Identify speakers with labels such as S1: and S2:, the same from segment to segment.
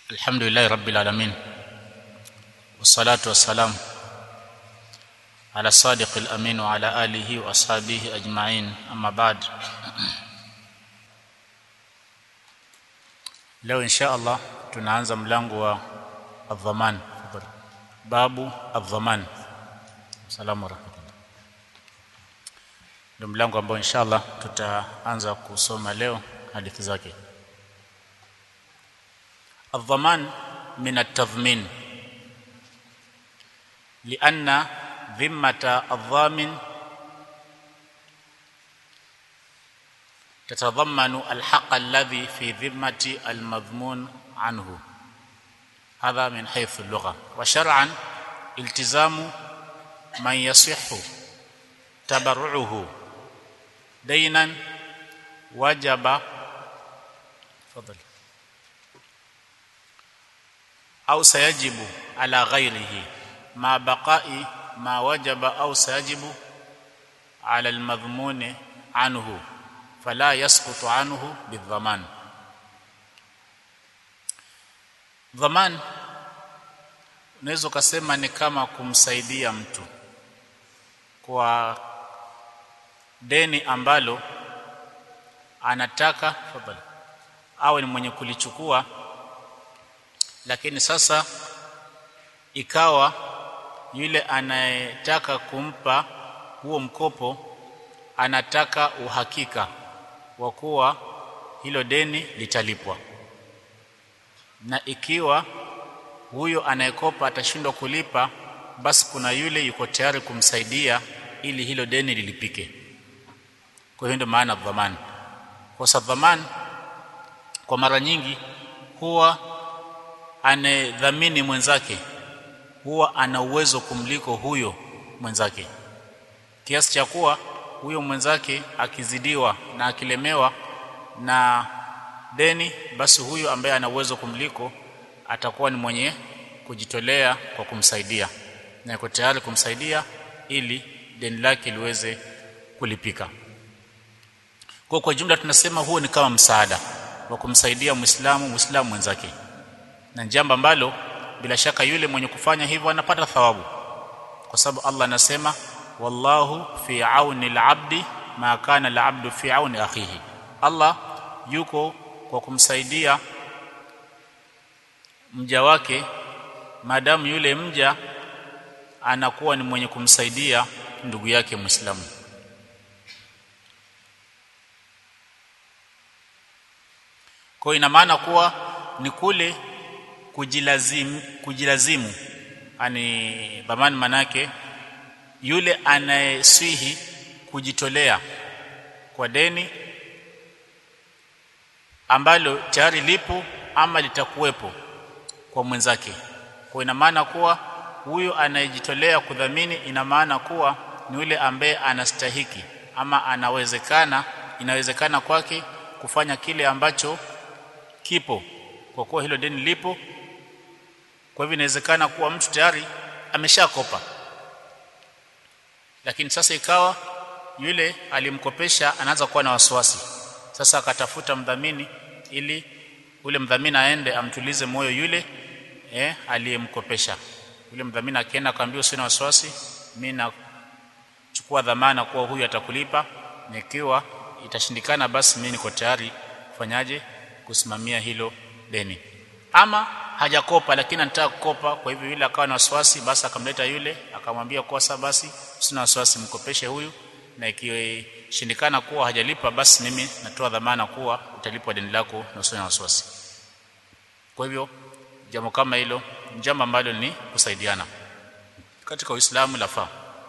S1: الحمد لله رب العالمين والصلاة والسلام على الصادق الأمين وعلى آله وأصحابه أجمعين أما بعد leo insha Allah tunaanza mlango wa adhaman babu adhaman salamu rahmatullah ndio mlango ambao insha Allah tutaanza kusoma leo hadithi zake الضمان من التضمين لأن ذمة الضامن تتضمن الحق الذي في ذمة المضمون عنه هذا من حيث اللغة وشرعا التزام من يصح تبرعه دينا وجب تفضل أو سيجب على غيره مع بقاء ما وجب أو سيجب على المضمون عنه فلا يسقط عنه بالضمان ضمان unaweza kusema ni kama kumsaidia mtu kwa deni ambalo anataka fadhali awe ni mwenye kulichukua lakini sasa ikawa yule anayetaka kumpa huo mkopo anataka uhakika wa kuwa hilo deni litalipwa na ikiwa huyo anayekopa atashindwa kulipa basi kuna yule yuko tayari kumsaidia ili hilo deni lilipike kwa hiyo ndio maana dhamani kwa sababu dhamani kwa mara nyingi huwa anedhamini mwenzake huwa ana uwezo kumliko huyo mwenzake kiasi cha kuwa huyo mwenzake akizidiwa na akilemewa na deni basi huyo ambaye ana uwezo kumliko atakuwa ni mwenye kujitolea kwa kumsaidia na yuko tayari kumsaidia ili deni lake liweze kulipika kwa kwa jumla tunasema huo ni kama msaada wa kumsaidia Muislamu Muislamu mwenzake na jambo ambalo bila shaka yule mwenye kufanya hivyo anapata thawabu kwa sababu Allah anasema wallahu fi auni al-abdi ma kana al-abdu fi auni akhihi Allah yuko kwa kumsaidia mja wake maadamu yule mja anakuwa ni mwenye kumsaidia ndugu yake Muislamu kwa ina maana kuwa ni kule kujilazimu kujilazimu ani dhamani manake yule anayeswihi kujitolea kwa deni ambalo tayari lipo ama litakuwepo kwa mwenzake kwa ina maana kuwa huyo anayejitolea kudhamini ina maana kuwa ni yule ambaye anastahiki ama anawezekana inawezekana kwake kufanya kile ambacho kipo kwa kuwa hilo deni lipo kwa hivyo inawezekana kuwa mtu tayari ameshakopa lakini sasa ikawa yule alimkopesha anaanza kuwa na wasiwasi sasa akatafuta mdhamini ili ule mdhamini aende amtulize moyo yule eh aliyemkopesha yule mdhamini akienda akamwambia usina wasiwasi mimi nachukua dhamana kuwa huyu atakulipa nikiwa itashindikana basi mimi niko tayari kufanyaje kusimamia hilo deni ama hajakopa lakini anataka kukopa kwa hivyo yule akawa na wasiwasi basi akamleta yule akamwambia kwa sasa basi sina wasiwasi mkopeshe huyu na ikishindikana kuwa hajalipa basi mimi natoa dhamana kuwa utalipwa deni lako na usina wasiwasi kwa hivyo jambo kama hilo jambo ambalo ni kusaidiana katika Uislamu lafaa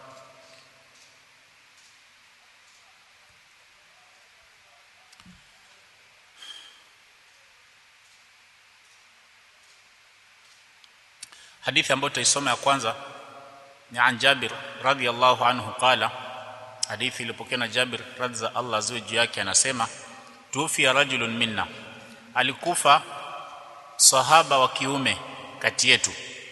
S1: hadithi ambayo tutaisoma ya kwanza ni an Jabir radhiyallahu anhu qala hadithi iliyopokewa na Jabir radhi za Allah ziwe juu yake anasema tufi rajulun minna alikufa sahaba wa kiume kati yetu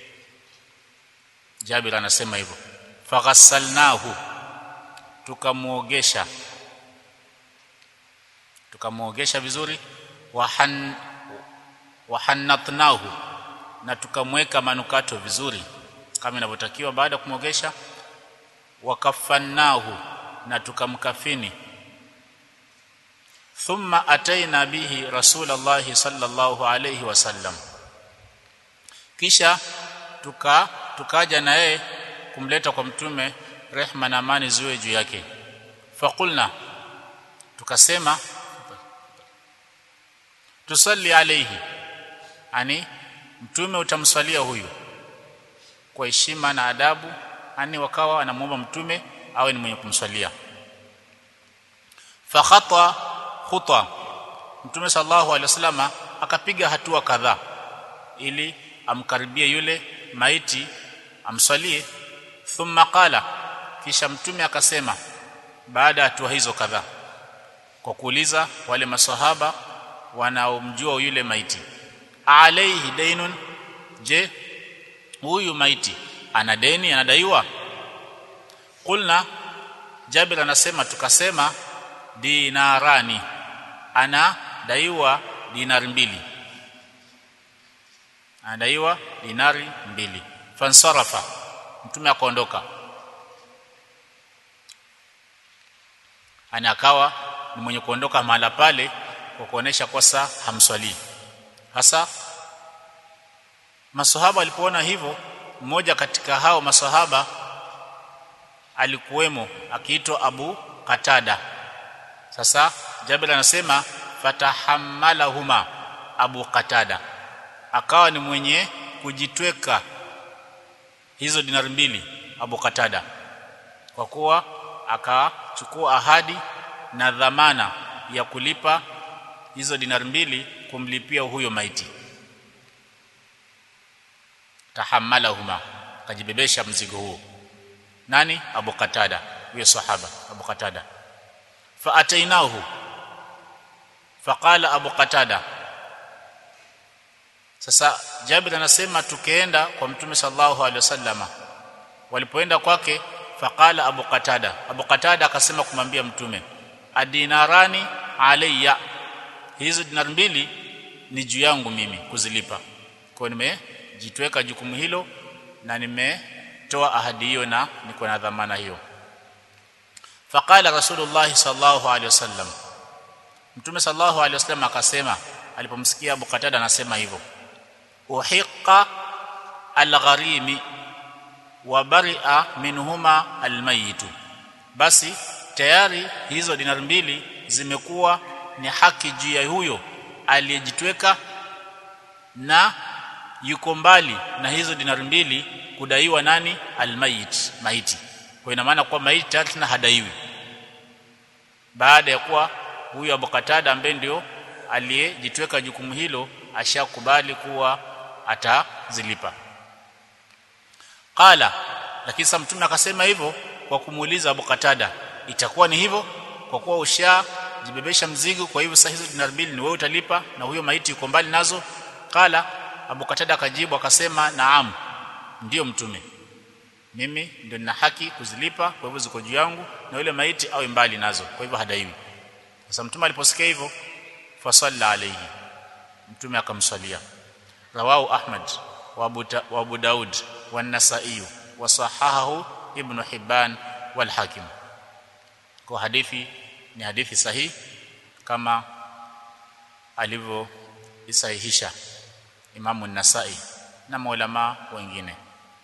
S1: Jabir anasema hivyo faghassalnahu tukamuogesha tukamuogesha vizuri wahan wahannatnahu na tukamweka manukato vizuri kama inavyotakiwa baada ya kumwogesha wakafannahu na tukamkafini thumma ataina bihi rasulallahi sallallahu alayhi wasallam kisha tuka tukaja na yeye kumleta kwa mtume rehma na amani ziwe juu yake faqulna tukasema tusalli alayhi ani mtume utamswalia huyu kwa heshima na adabu ani wakawa anamuomba mtume awe ni mwenye kumswalia fa khata khutwa mtume sallallahu alaihi wasallam akapiga hatua kadhaa ili amkaribie yule maiti amswalie thumma qala kisha mtume akasema baada ya hatua hizo kadhaa kwa kuuliza wale masahaba wanaomjua yule maiti alaihi dainun je huyu maiti ana deni anadaiwa kulna Jabir anasema tukasema dinarani anadaiwa dinari mbili anadaiwa dinari mbili fansarafa mtume akaondoka ana akawa ni mwenye kuondoka mahala pale kwa kuonesha kosa hamswalii hasa masahaba walipoona hivyo mmoja katika hao masahaba alikuwemo akiitwa Abu Katada sasa Jabir anasema fatahammalahuma Abu Katada akawa ni mwenye kujitweka hizo dinari mbili Abu Katada kwa kuwa akachukua ahadi na dhamana ya kulipa hizo dinari mbili kumlipia huyo maiti tahammalahuma kajibebesha mzigo huo nani Abu Katada huyo sahaba Abu Katada fa atainahu faqala Abu Katada sasa Jabir anasema tukaenda kwa Mtume sallallahu alaihi wasallama walipoenda kwake faqala Abu Katada Abu Katada akasema kumwambia Mtume adinarani alayya hizo dinar mbili ni juu yangu mimi kuzilipa kwa nimejitweka jukumu hilo na nimetoa ahadi hiyo na niko na dhamana hiyo faqala rasulullah sallallahu alaihi wasallam mtume sallallahu alaihi wasallam akasema alipomsikia Abu Qatada anasema hivyo uhiqa algharimi wa bari'a minhuma almayitu basi tayari hizo dinar mbili zimekuwa ni haki juu ya huyo aliyejitweka na yuko mbali na hizo dinari mbili kudaiwa nani almayit maiti kwa ina maana kwa maiti tayari tena hadaiwi baada ya kuwa huyo Abu Katada ambaye ndio aliyejitweka jukumu hilo ashakubali kuwa atazilipa qala lakini sasa mtume akasema hivyo kwa kumuuliza Abu Katada itakuwa ni hivyo kwa kuwa usha jibebesha mzigo kwa hivyo sasa hizo dinar mbili ni wewe utalipa na huyo maiti yuko mbali nazo qala Abu Katada akajibu akasema naam ndiyo mtume mimi ndio nina haki kuzilipa kwa hivyo ziko juu yangu na yule maiti awe mbali nazo kwa hivyo hadaiwi sasa mtume aliposikia hivyo fasalla alayhi mtume akamswalia rawahu ahmad wa abu, wa abu daud wa an-nasa'i wa sahahahu ibn hibban wal hakim kwa hadithi ni hadithi sahihi kama alivyo isahihisha Imamu Nasai na maulama wengine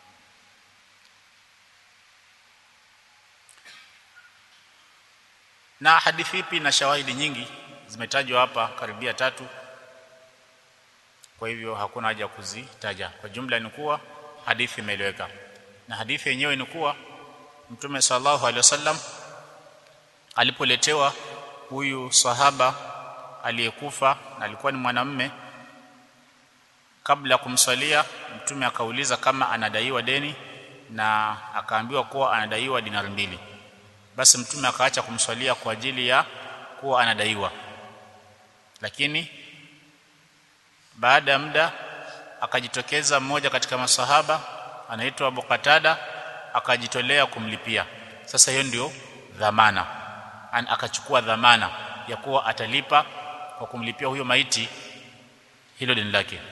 S1: na hadithi ipi na shawahidi nyingi zimetajwa hapa karibia tatu kwa hivyo hakuna haja kuzitaja kwa jumla ni kuwa hadithi imeeleweka na hadithi yenyewe ni kuwa Mtume sallallahu alaihi wasallam alipoletewa huyu sahaba aliyekufa na alikuwa ni mwanamume kabla ya kumswalia mtume akauliza kama anadaiwa deni na akaambiwa kuwa anadaiwa dinari mbili basi mtume akaacha kumswalia kwa ajili ya kuwa anadaiwa lakini baada ya muda akajitokeza mmoja katika masahaba anaitwa Abu Qatada akajitolea kumlipia sasa hiyo ndio dhamana An, akachukua dhamana ya kuwa atalipa kwa kumlipia huyo maiti hilo deni lake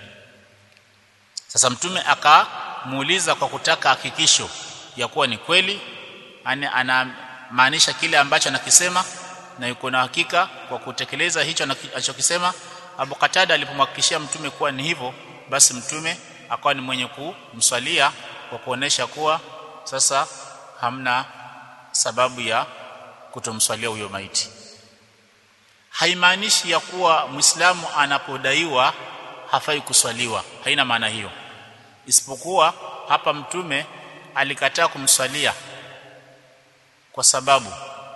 S1: sasa mtume akamuuliza kwa kutaka hakikisho ya kuwa ni kweli yani anamaanisha kile ambacho anakisema na yuko na hakika kwa kutekeleza hicho anachokisema Abu Qatada alipomhakikishia mtume kuwa ni hivyo basi mtume akawa ni mwenye kumswalia kwa kuonesha kuwa sasa hamna sababu ya kutomswalia huyo maiti haimaanishi ya kuwa Muislamu anapodaiwa hafai kuswaliwa haina maana hiyo isipokuwa hapa mtume alikataa kumswalia kwa sababu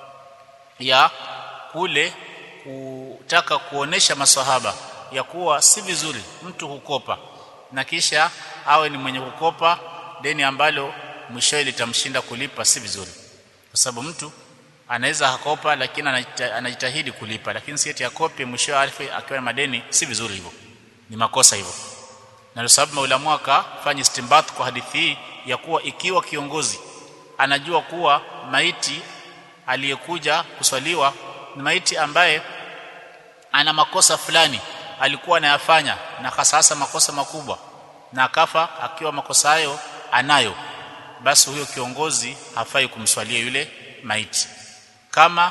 S1: ya kule kutaka kuonesha maswahaba ya kuwa si vizuri mtu hukopa na kisha awe ni mwenye kukopa deni ambalo mwishowe litamshinda kulipa si vizuri kwa sababu mtu anaweza hakopa lakini anajitahidi kulipa lakini si eti akope mwishowe alife akiwa na madeni si vizuri hivyo ni makosa hivyo na sababu maulamu akafanya istimbat kwa hadithi hii ya kuwa ikiwa kiongozi anajua kuwa maiti aliyekuja kuswaliwa ni maiti ambaye ana makosa fulani alikuwa anayafanya na hasa makosa makubwa na akafa akiwa makosa hayo anayo basi huyo kiongozi hafai kumswalia yule maiti kama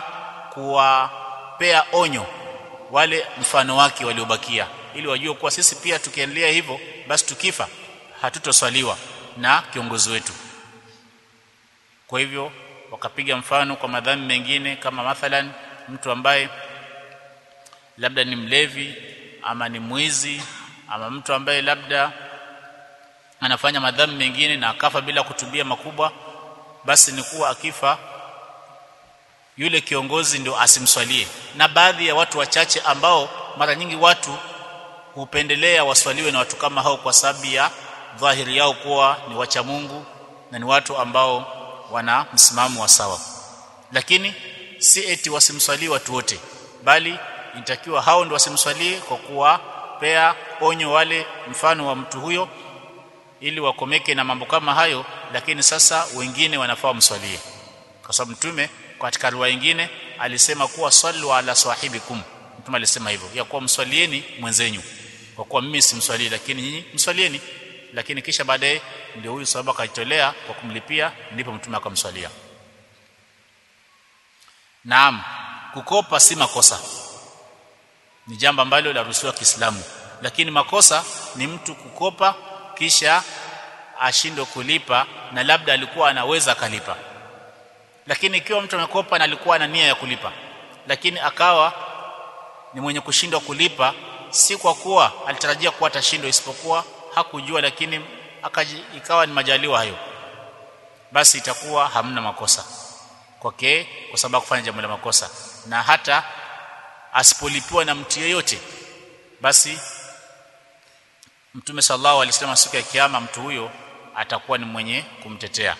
S1: kuwapea onyo wale mfano wake waliobakia ili wajue kuwa sisi pia tukiendelea hivyo basi tukifa hatutoswaliwa na kiongozi wetu kwa hivyo wakapiga mfano kwa madhambi mengine kama mathalan mtu ambaye labda ni mlevi ama ni mwizi ama mtu ambaye labda anafanya madhambi mengine na akafa bila kutubia makubwa basi ni kuwa akifa yule kiongozi ndio asimswalie na baadhi ya watu wachache ambao mara nyingi watu hupendelea waswaliwe na watu kama hao kwa sababu ya dhahiri yao kuwa ni wacha Mungu na ni watu ambao wana msimamo wa sawa lakini si eti wasimswalie watu wote bali inatakiwa hao ndio wasimswalie kwa kuwapea onyo wale mfano wa mtu huyo ili wakomeke na mambo kama hayo lakini sasa wengine wanafaa wamswalie kwa sababu mtume katika riwaya nyingine alisema kuwa sallu ala sahibikum mtume alisema hivyo ya kuwa mswalieni mwenzenyu kwa kuwa mimi simswalii lakini nyinyi mswalieni lakini kisha baadaye ndio huyu sahaba akajitolea kwa kumlipia ndipo mtume akamswalia Naam kukopa si makosa ni jambo ambalo laruhusiwa Kiislamu lakini makosa ni mtu kukopa kisha ashindwe kulipa na labda alikuwa anaweza akalipa lakini ikiwa mtu amekopa na alikuwa na nia ya kulipa lakini akawa ni mwenye kushindwa kulipa si kwa kuwa alitarajia kuwa atashindwa isipokuwa hakujua lakini akaji, ikawa ni majaliwa hayo basi itakuwa hamna makosa kwake kwa sababu kufanya jambo la makosa na hata asipolipiwa na mtu yeyote basi Mtume sallallahu alaihi wasallam siku ya kiyama mtu huyo atakuwa ni mwenye kumtetea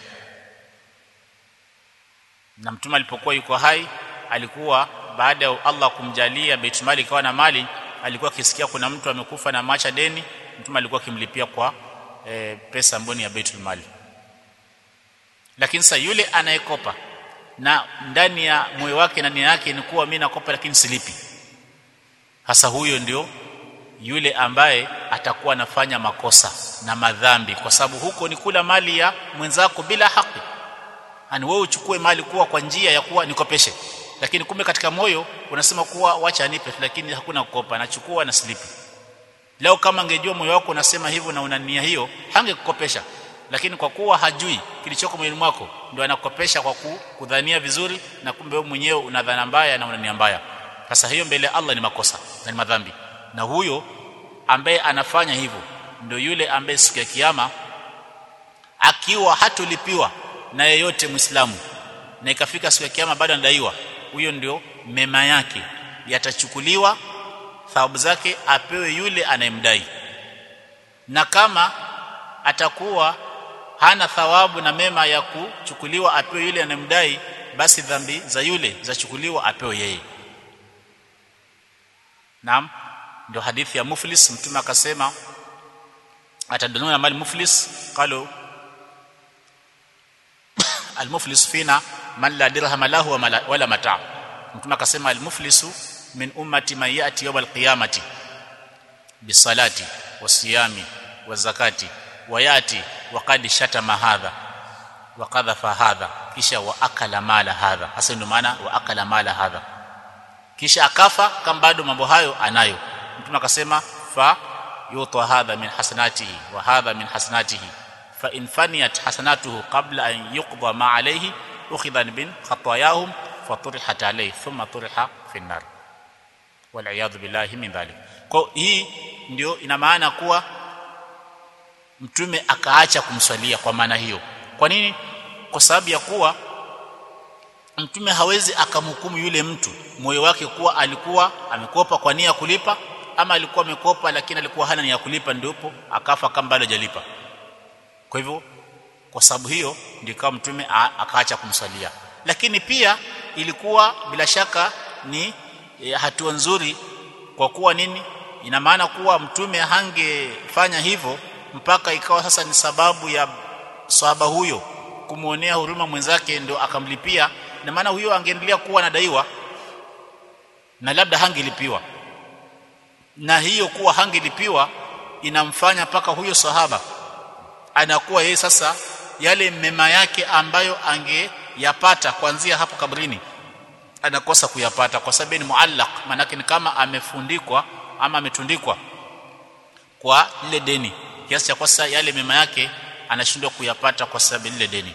S1: na mtume alipokuwa yuko hai alikuwa baada ya Allah kumjalia Baitul Mali ikawa na mali alikuwa akisikia kuna mtu amekufa na macha deni mtume alikuwa akimlipia kwa e, pesa mboni ya Baitul Mali lakini sasa yule anayekopa na ndani ya moyo wake na nia yake ni kuwa mimi nakopa lakini silipi hasa huyo ndio yule ambaye atakuwa anafanya makosa na madhambi kwa sababu huko ni kula mali ya mwenzako bila haki ani wewe uchukue mali kuwa kwa njia ya kuwa nikopeshe lakini kumbe katika moyo unasema kuwa wacha anipe lakini hakuna kukopa nachukua na slipi leo kama angejua moyo wako unasema hivyo na una nia hiyo hangekukopesha lakini kwa kuwa hajui kilichoko moyoni mwako ndio anakukopesha kwa kudhania vizuri na kumbe wewe mwenyewe una dhana mbaya na una nia mbaya sasa hiyo mbele ya Allah ni makosa na ni madhambi na huyo ambaye anafanya hivyo ndio yule ambaye siku ya kiyama akiwa hatulipiwa na yeyote Muislamu na ikafika siku ya kiyama bado anadaiwa huyo ndio mema yake yatachukuliwa thawabu zake apewe yule anayemdai na kama atakuwa hana thawabu na mema ya kuchukuliwa apewe yule anayemdai basi dhambi za yule zachukuliwa apewe yeye Naam ndio hadithi ya muflis mtume akasema atadununa mali muflis qalu almuflis fina man la dirham lahu wala mata mtume akasema almuflisu min ummati man yati yawm alqiyamati bisalati wasiyami wazakati wayati waqad shatama hadha wa qadhafa hadha kisha wa akala mala hadha hasa ndio maana wa akala mala hadha kisha akafa kama bado mambo hayo anayo mtume akasema fa yuta hadha min hasanatihi wa hadha min hasanatihi fa in faniyat hasanatuhu qabla an yuqda ma alayhi ukhidha bin khatayahum faturihat alayhi thumma turiha fi an-nar wal iyad billahi min dhalik kwa hii ndio ina maana kuwa mtume akaacha kumswalia kwa maana hiyo kwa nini kwa sababu ya kuwa mtume hawezi akamhukumu yule mtu moyo wake kuwa alikuwa amekopa kwa nia ya kulipa ama alikuwa amekopa lakini alikuwa hana nia ya kulipa ndipo akafa kama bado hajalipa kwa hivyo kwa sababu hiyo ndio kama mtume akaacha kumswalia lakini pia ilikuwa bila shaka ni e, hatua nzuri kwa kuwa nini ina maana kuwa mtume hangefanya hivyo mpaka ikawa sasa ni sababu ya sahaba huyo kumuonea huruma mwenzake ndio akamlipia na maana huyo angeendelea kuwa anadaiwa na labda hangelipiwa na hiyo kuwa hangelipiwa inamfanya mpaka huyo sahaba anakuwa yeye sasa yale mema yake ambayo angeyapata kuanzia hapo kabrini anakosa kuyapata kwa sababu ni muallaq manake ni kama amefundikwa ama ametundikwa kwa lile deni kiasi cha kwasa yale mema yake anashindwa kuyapata kwa sababu lile deni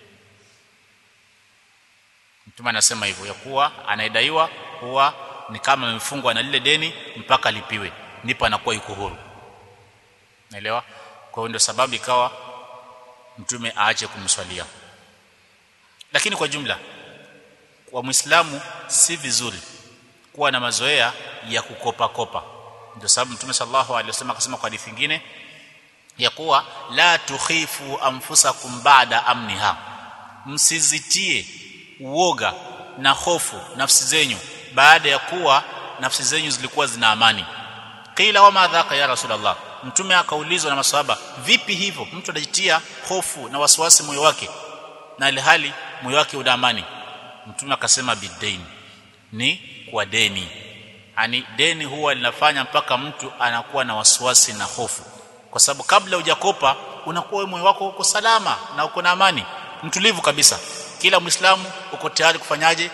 S1: mtume anasema hivyo ya kuwa anayedaiwa huwa ni kama amefungwa na lile deni mpaka lipiwe ndipo anakuwa yuko huru naelewa kwa hiyo ndio sababu ikawa mtume aache kumswalia lakini kwa jumla kwa muislamu si vizuri kuwa na mazoea ya kukopa kopa ndio sababu mtume sallallahu alaihi wasallam akasema kwa hadithi nyingine ya kuwa la tukhifu anfusakum ba'da amniha msizitie uoga na hofu nafsi zenyu baada ya kuwa nafsi zenyu zilikuwa zina amani qila wa madhaka ya rasulullah mtume akaulizwa na maswahaba vipi hivyo mtu anajitia hofu na wasiwasi moyo wake na ilhali moyo wake una amani mtume akasema bidain ni kwa deni ani deni huwa linafanya mpaka mtu anakuwa na wasiwasi na hofu kwa sababu kabla hujakopa unakuwa wewe moyo wako uko salama na uko na amani mtulivu kabisa kila muislamu uko tayari kufanyaje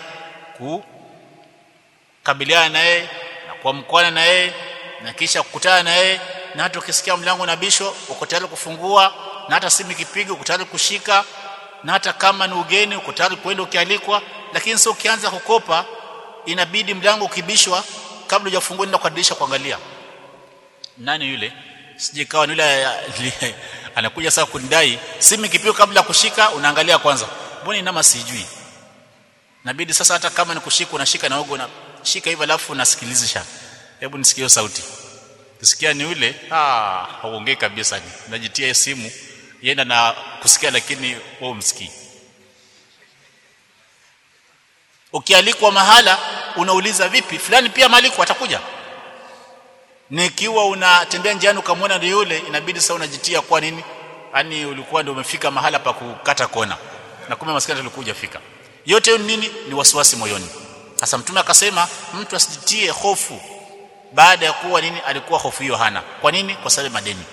S1: kukabiliana na yeye na kuamkana na yeye na kisha kukutana na yeye na hata ukisikia mlango unabishwa uko tayari kufungua na hata simu ikipiga uko tayari kushika na hata kama ni ugeni uko tayari kwenda ukialikwa lakini sio ukianza kukopa inabidi mlango ukibishwa kabla hujafungua nenda kwa dirisha kuangalia nani yule sije kawa ni yule anakuja sasa kunidai simu ikipigwa kabla ya kushika unaangalia kwanza mbona inama sijui nabidi sasa hata kama ni kushika unashika na ugo unashika hivyo alafu unasikilizisha hebu nisikie sauti kusikia ni yule ah hauongei kabisa ni najitia simu yenda na kusikia lakini wewe umsikii ukialikwa mahala unauliza vipi fulani pia maliko atakuja nikiwa unatembea njiani ukamwona ndio yule inabidi sasa unajitia kwa nini yani ulikuwa ndio umefika mahala pa kukata kona na kumbe maskani tulikuja fika yote hiyo nini ni wasiwasi moyoni sasa mtume akasema mtu asijitie hofu baada ya kuwa nini alikuwa hofu hiyo hana kwa nini kwa sababu madeni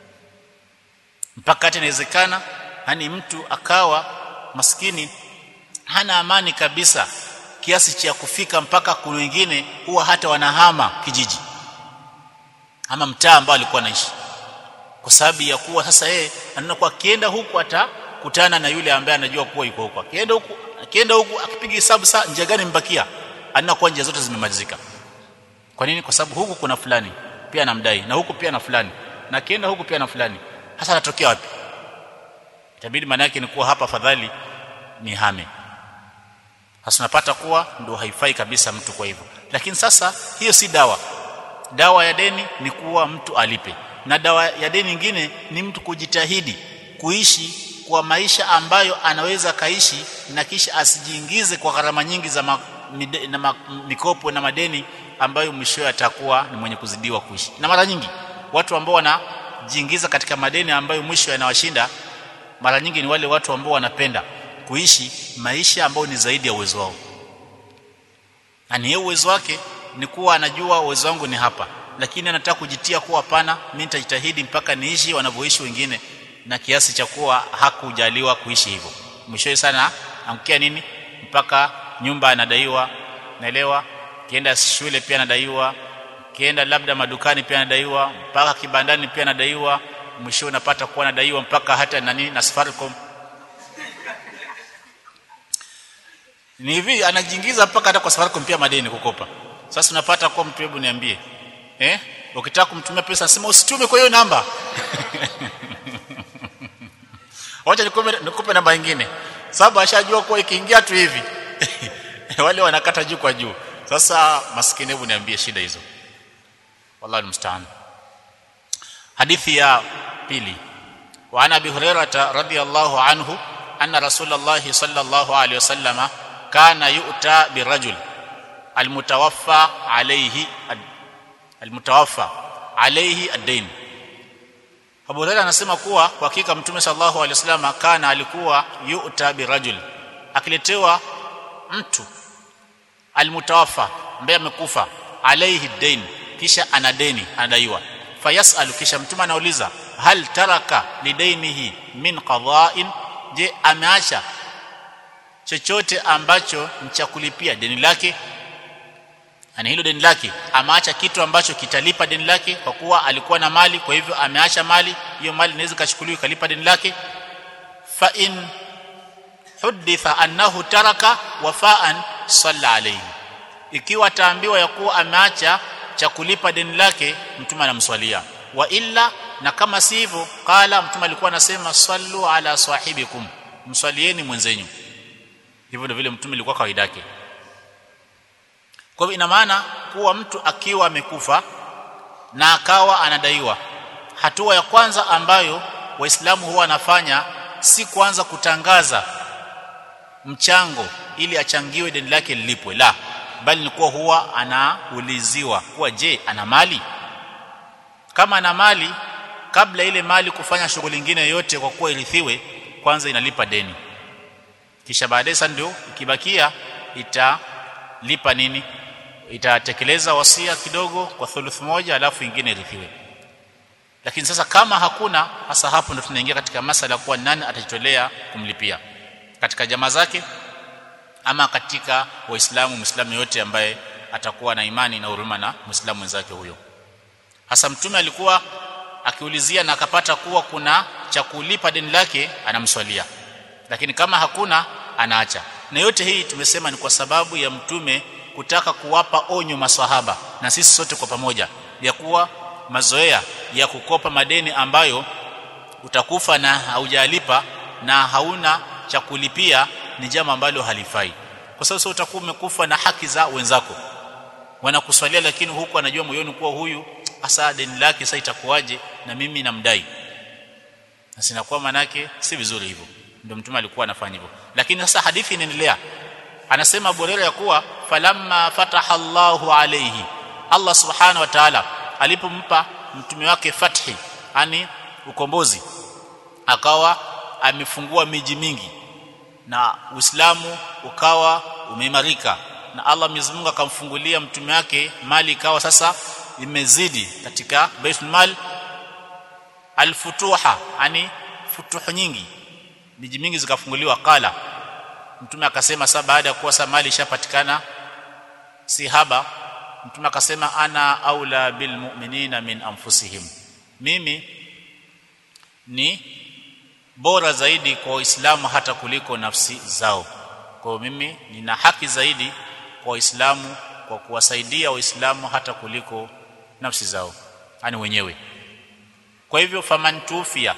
S1: mpaka hata inawezekana yani mtu akawa maskini hana amani kabisa kiasi cha kufika mpaka kuna wengine huwa hata wanahama kijiji ama mtaa ambao alikuwa anaishi kwa sababu ya kuwa sasa yeye anaona kwa akienda huku atakutana na yule ambaye anajua kuwa yuko huko akienda huku akienda huku akipiga hesabu saa njia gani mbakia anaona kwa njia zote zimemalizika kwa nini kwa sababu huku kuna fulani pia anamdai na huku pia na fulani na akienda huku pia na fulani hasa anatokea wapi itabidi maana yake ni kuwa hapa fadhali ni hame hasa unapata kuwa ndio haifai kabisa mtu kwa hivyo lakini sasa hiyo si dawa dawa ya deni ni kuwa mtu alipe na dawa ya deni nyingine ni mtu kujitahidi kuishi kwa maisha ambayo anaweza kaishi na kisha asijiingize kwa gharama nyingi za ma, mide, na ma, mikopo na madeni ambayo mwisho atakuwa ni mwenye kuzidiwa kuishi na mara nyingi watu ambao wanajiingiza katika madeni ambayo mwisho yanawashinda mara nyingi ni wale watu ambao wanapenda kuishi maisha ambayo ni zaidi ya uwezo wao na ni uwezo wake ni kuwa anajua uwezo wangu ni hapa lakini anataka kujitia kuwa hapana mimi nitajitahidi mpaka niishi wanavyoishi wengine na kiasi cha kuwa hakujaliwa kuishi hivyo mwishowe sana angukia nini mpaka nyumba anadaiwa naelewa kienda shule pia anadaiwa kienda labda madukani pia anadaiwa mpaka kibandani pia anadaiwa mwisho unapata kuwa anadaiwa mpaka hata nani na Safaricom ni hivi anajiingiza mpaka hata kwa Safaricom pia madeni kukopa sasa unapata kwa mtu hebu niambie eh ukitaka kumtumia pesa sema usitume kwa hiyo namba wacha nikupe nikupe namba nyingine sababu ashajua kuwa ikiingia tu hivi wale wanakata juu kwa juu sasa maskini hebu niambie shida hizo wallahi mstaan hadithi ya pili wa ana abi hurairah radhiyallahu anhu anna rasulullah sallallahu alayhi wasallama kana yu'ta birajul almutawaffa alayhi almutawaffa alayhi ad-dain Abu Hurairah anasema kuwa kwa hakika Mtume sallallahu alaihi wasallam kana alikuwa yu'ta birajul akiletewa mtu almutawaffa ambaye amekufa alayhi dain kisha ana deni anadaiwa fayasalu kisha mtume anauliza hal taraka lidainihi min qada'in je ameacha chochote ambacho ni cha kulipia deni lake ani hilo deni lake ameacha kitu ambacho kitalipa deni lake kwa kuwa alikuwa na mali kwa hivyo ameacha mali hiyo mali inaweza kachukuliwa ikalipa deni lake fa in huditha annahu taraka wafaan salla alayhi ikiwa ataambiwa ya kuwa ameacha cha kulipa deni lake mtume anamswalia wa illa na kama si hivyo qala mtume alikuwa anasema sallu ala sahibikum mswalieni mwenzenyu hivyo ndio vile mtume alikuwa kawaida yake kwa hivyo ina maana kuwa mtu akiwa amekufa na akawa anadaiwa hatua ya kwanza ambayo waislamu huwa wanafanya si kwanza kutangaza mchango ili achangiwe deni lake lilipwe la bali ni kuwa huwa anauliziwa kuwa je ana mali kama ana mali kabla ile mali kufanya shughuli nyingine yote kwa kuwa irithiwe kwanza inalipa deni kisha baadaye sasa ndio ikibakia italipa nini itatekeleza wasia kidogo kwa thuluth moja alafu ingine irithiwe lakini sasa kama hakuna hasa hapo ndo tunaingia katika masala kuwa nani atajitolea kumlipia katika jamaa zake ama katika waislamu muislamu yote ambaye atakuwa na imani na huruma na muislamu mwenzake huyo hasa mtume alikuwa akiulizia na akapata kuwa kuna cha kulipa deni lake anamswalia lakini kama hakuna anaacha na yote hii tumesema ni kwa sababu ya mtume kutaka kuwapa onyo maswahaba na sisi sote kwa pamoja ya kuwa mazoea ya kukopa madeni ambayo utakufa na haujalipa na hauna cha kulipia ni jambo ambalo halifai kwa sababu sasa utakuwa umekufa na haki za wenzako wanakuswalia lakini huku anajua moyoni kuwa huyu hasa deni lake sasa itakuwaje na mimi namdai na sinakuwa manake si vizuri hivyo ndio mtume alikuwa anafanya hivyo lakini sasa hadithi inaendelea anasema Burera ya kuwa falamma fataha Allahu alayhi Allah subhanahu wa ta'ala alipompa mtume wake fathi yani ukombozi akawa amefungua miji mingi na Uislamu ukawa umeimarika na Allah Mwenyezi Mungu akamfungulia mtume wake mali ikawa sasa imezidi katika Baitul Mal alfutuha yani futuhu nyingi miji mingi zikafunguliwa kala mtume akasema sasa baada ya kuwa sasa mali ishapatikana si haba mtume akasema ana aula bil mu'minina min anfusihim mimi ni bora zaidi kwa waislamu hata kuliko nafsi zao kwa mimi nina haki zaidi kwa waislamu kwa kuwasaidia waislamu hata kuliko nafsi zao yani wenyewe kwa hivyo faman tufia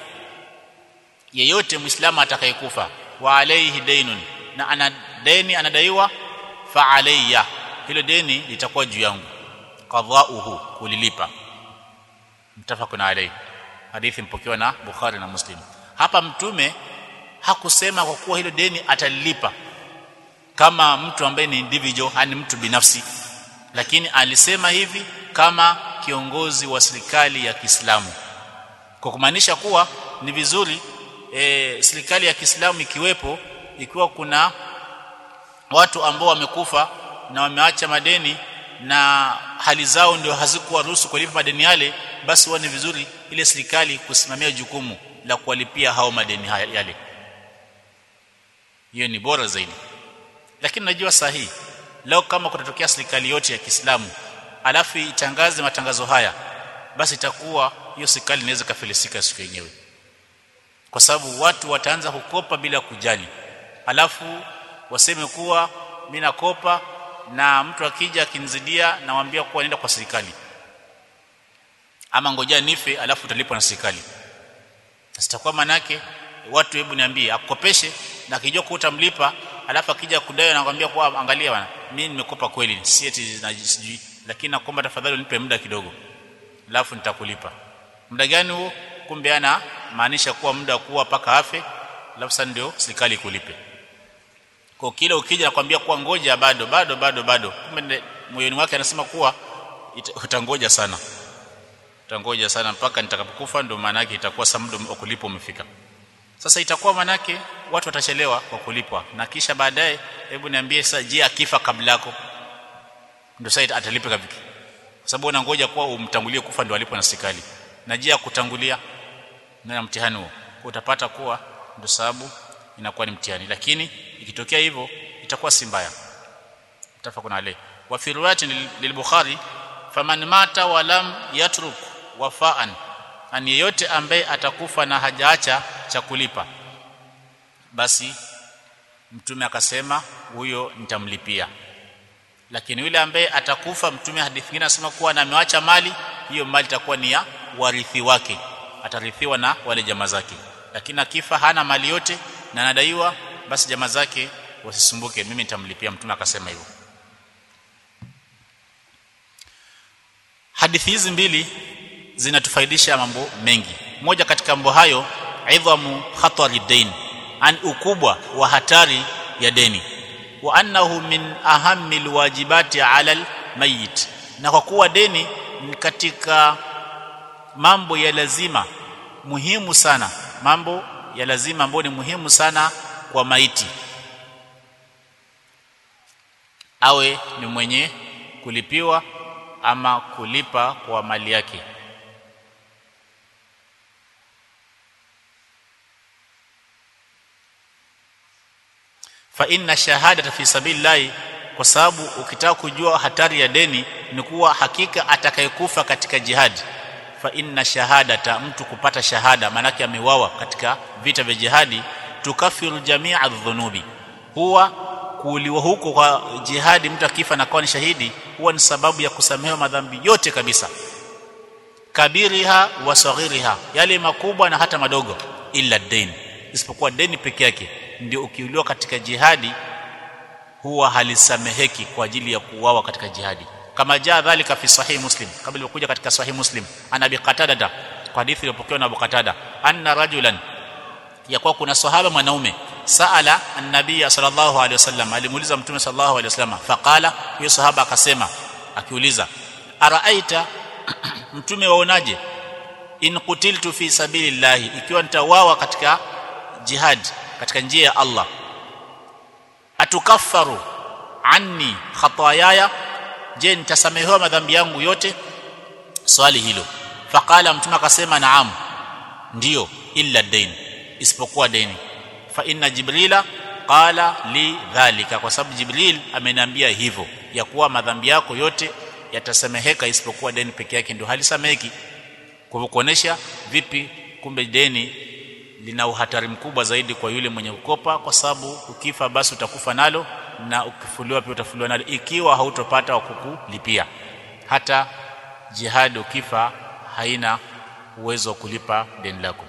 S1: yeyote muislamu atakayekufa wa alayhi dainun na ana deni anadaiwa fa alayya hilo deni litakuwa juu yangu qadha'uhu kulilipa mtafaquna alayhi hadithi mpokewa na Bukhari na Muslim hapa mtume hakusema kwa kuwa hilo deni atalilipa kama mtu ambaye ni individual yani mtu binafsi lakini alisema hivi kama kiongozi wa serikali ya Kiislamu kwa kumaanisha kuwa ni vizuri e, serikali ya Kiislamu ikiwepo ikiwa kuna watu ambao wamekufa na wameacha madeni na hali zao ndio hazikuwaruhusu kulipa madeni yale basi huwa ni vizuri ile serikali kusimamia jukumu la kuwalipia hao madeni yale hiyo ni bora zaidi lakini najua sahihi leo kama kutatokea serikali yote ya Kiislamu alafu itangaze matangazo haya basi itakuwa hiyo serikali inaweza kafilisika siku yenyewe kwa sababu watu wataanza kukopa bila kujali alafu waseme kuwa mimi nakopa na mtu akija akinizidia nawaambia kuwa nenda kwa serikali ama ngoja nife alafu utalipwa na serikali sitakuwa manake watu hebu niambie akukopeshe na akijua kuwa utamlipa alafu akija kudai anakuambia kwa angalia bwana mimi nimekopa kweli si eti sijui lakini nakuomba tafadhali unipe muda kidogo alafu nitakulipa muda gani huo kumbe ana maanisha kuwa muda kuwa paka afe alafu sasa ndio serikali kulipe kwa kile ukija nakwambia kuwa ngoja bado bado bado bado kumbe moyoni wake anasema kuwa utangoja sana utangoja sana mpaka nitakapokufa ndio maana yake itakuwa saa muda wa kulipa umefika sasa itakuwa manake watu watachelewa kwa kulipwa na kisha baadaye hebu niambie sasa je akifa kabla yako ndio sasa atalipa vipi kwa sababu unangoja kuwa umtangulie kufa ndio alipwe na serikali na je akutangulia na mtihani huo utapata kuwa ndio sababu inakuwa ni mtihani lakini ikitokea hivyo itakuwa si mbaya tafakuna ale wa fi riwayati lil-bukhari faman mata wa lam yatruk wafaan ani yeyote ambaye atakufa na hajaacha cha kulipa basi mtume akasema huyo nitamlipia lakini yule ambaye atakufa mtume hadithi nyingine anasema kuwa na ameacha mali hiyo mali itakuwa ni ya warithi wake atarithiwa na wale jamaa zake lakini akifa hana mali yote na anadaiwa basi jamaa zake wasisumbuke mimi nitamlipia mtume akasema hivyo hadithi hizi mbili zinatufaidisha mambo mengi moja katika mambo hayo idhamu khatari dain an ukubwa wa hatari ya deni wa annahu min ahammi alwajibati ala almayit na kwa kuwa deni ni katika mambo ya lazima muhimu sana mambo ya lazima ambayo ni muhimu sana kwa maiti awe ni mwenye kulipiwa ama kulipa kwa mali yake fa inna shahadata fi sabilillahi kwa sababu ukitaka kujua hatari ya deni ni kuwa hakika atakayekufa katika jihadi fa inna shahadata mtu kupata shahada manake amewawa katika vita vya jihadi tukafiru jamia dhunubi huwa kuuliwa huko kwa jihadi mtu akifa na kuwa ni shahidi huwa ni sababu ya kusamehewa madhambi yote kabisa kabiriha wa saghiriha yale makubwa na hata madogo illa deni isipokuwa deni peke yake ndio ukiuliwa katika jihadi huwa halisameheki kwa ajili ya kuuawa katika jihadi kama jaa dhalika fi sahih muslim kabla ilikuja katika sahih muslim ana bi qatada kwa hadithi iliyopokewa na Abu Qatada anna rajulan ya kuwa kuna sahaba mwanaume saala an-nabiy sallallahu alaihi wasallam alimuuliza mtume sallallahu alaihi wasallam faqala huyo sahaba akasema akiuliza araaita mtume waonaje in qutiltu fi sabilillahi ikiwa nitawawa katika jihad katika njia ya Allah atukaffaru anni khataayaya je nitasamehewa madhambi yangu yote swali hilo faqala mtume akasema naam ndiyo illa dain isipokuwa deni fa inna jibrila qala li dhalika kwa sababu jibril ameniambia hivyo ya kuwa madhambi yako yote yatasameheka isipokuwa deni peke yake ndio halisameheki kwa kuonesha vipi kumbe deni lina uhatari mkubwa zaidi kwa yule mwenye kukopa kwa sababu ukifa basi utakufa nalo na ukifuliwa pia utafuliwa nalo ikiwa hautopata wa kukulipia hata jihad ukifa haina uwezo wa kulipa deni lako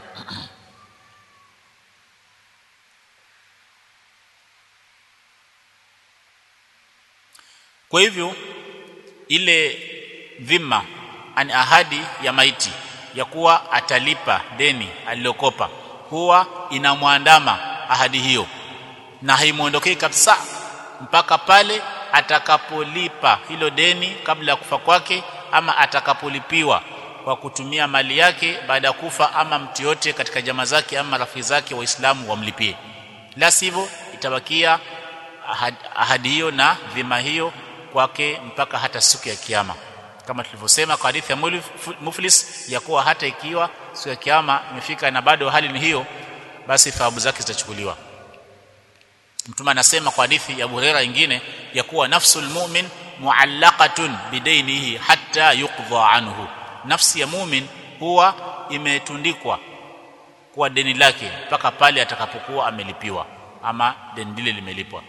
S1: kwa hivyo ile dhima ani ahadi ya maiti ya kuwa atalipa deni alilokopa huwa inamwandama ahadi hiyo na haimuondokei kabisa mpaka pale atakapolipa hilo deni kabla ya kufa kwake ama atakapolipiwa kwa kutumia mali yake baada ya kufa ama mtu yote katika jamaa zake ama rafiki zake waislamu wamlipie la sivyo itabakia ahadi, ahadi hiyo na dhima hiyo kwake mpaka hata siku ya kiyama kama tulivyosema kwa hadithi ya muflis ya kuwa hata ikiwa siku ya kiyama imefika na bado hali ni hiyo basi thawabu zake zitachukuliwa mtume anasema kwa hadithi ya Buhari nyingine ya kuwa nafsul mu'min muallaqatun bidainihi hatta yuqdha anhu nafsi ya mu'min huwa imetundikwa kwa deni lake mpaka pale atakapokuwa amelipiwa ama deni lile limelipwa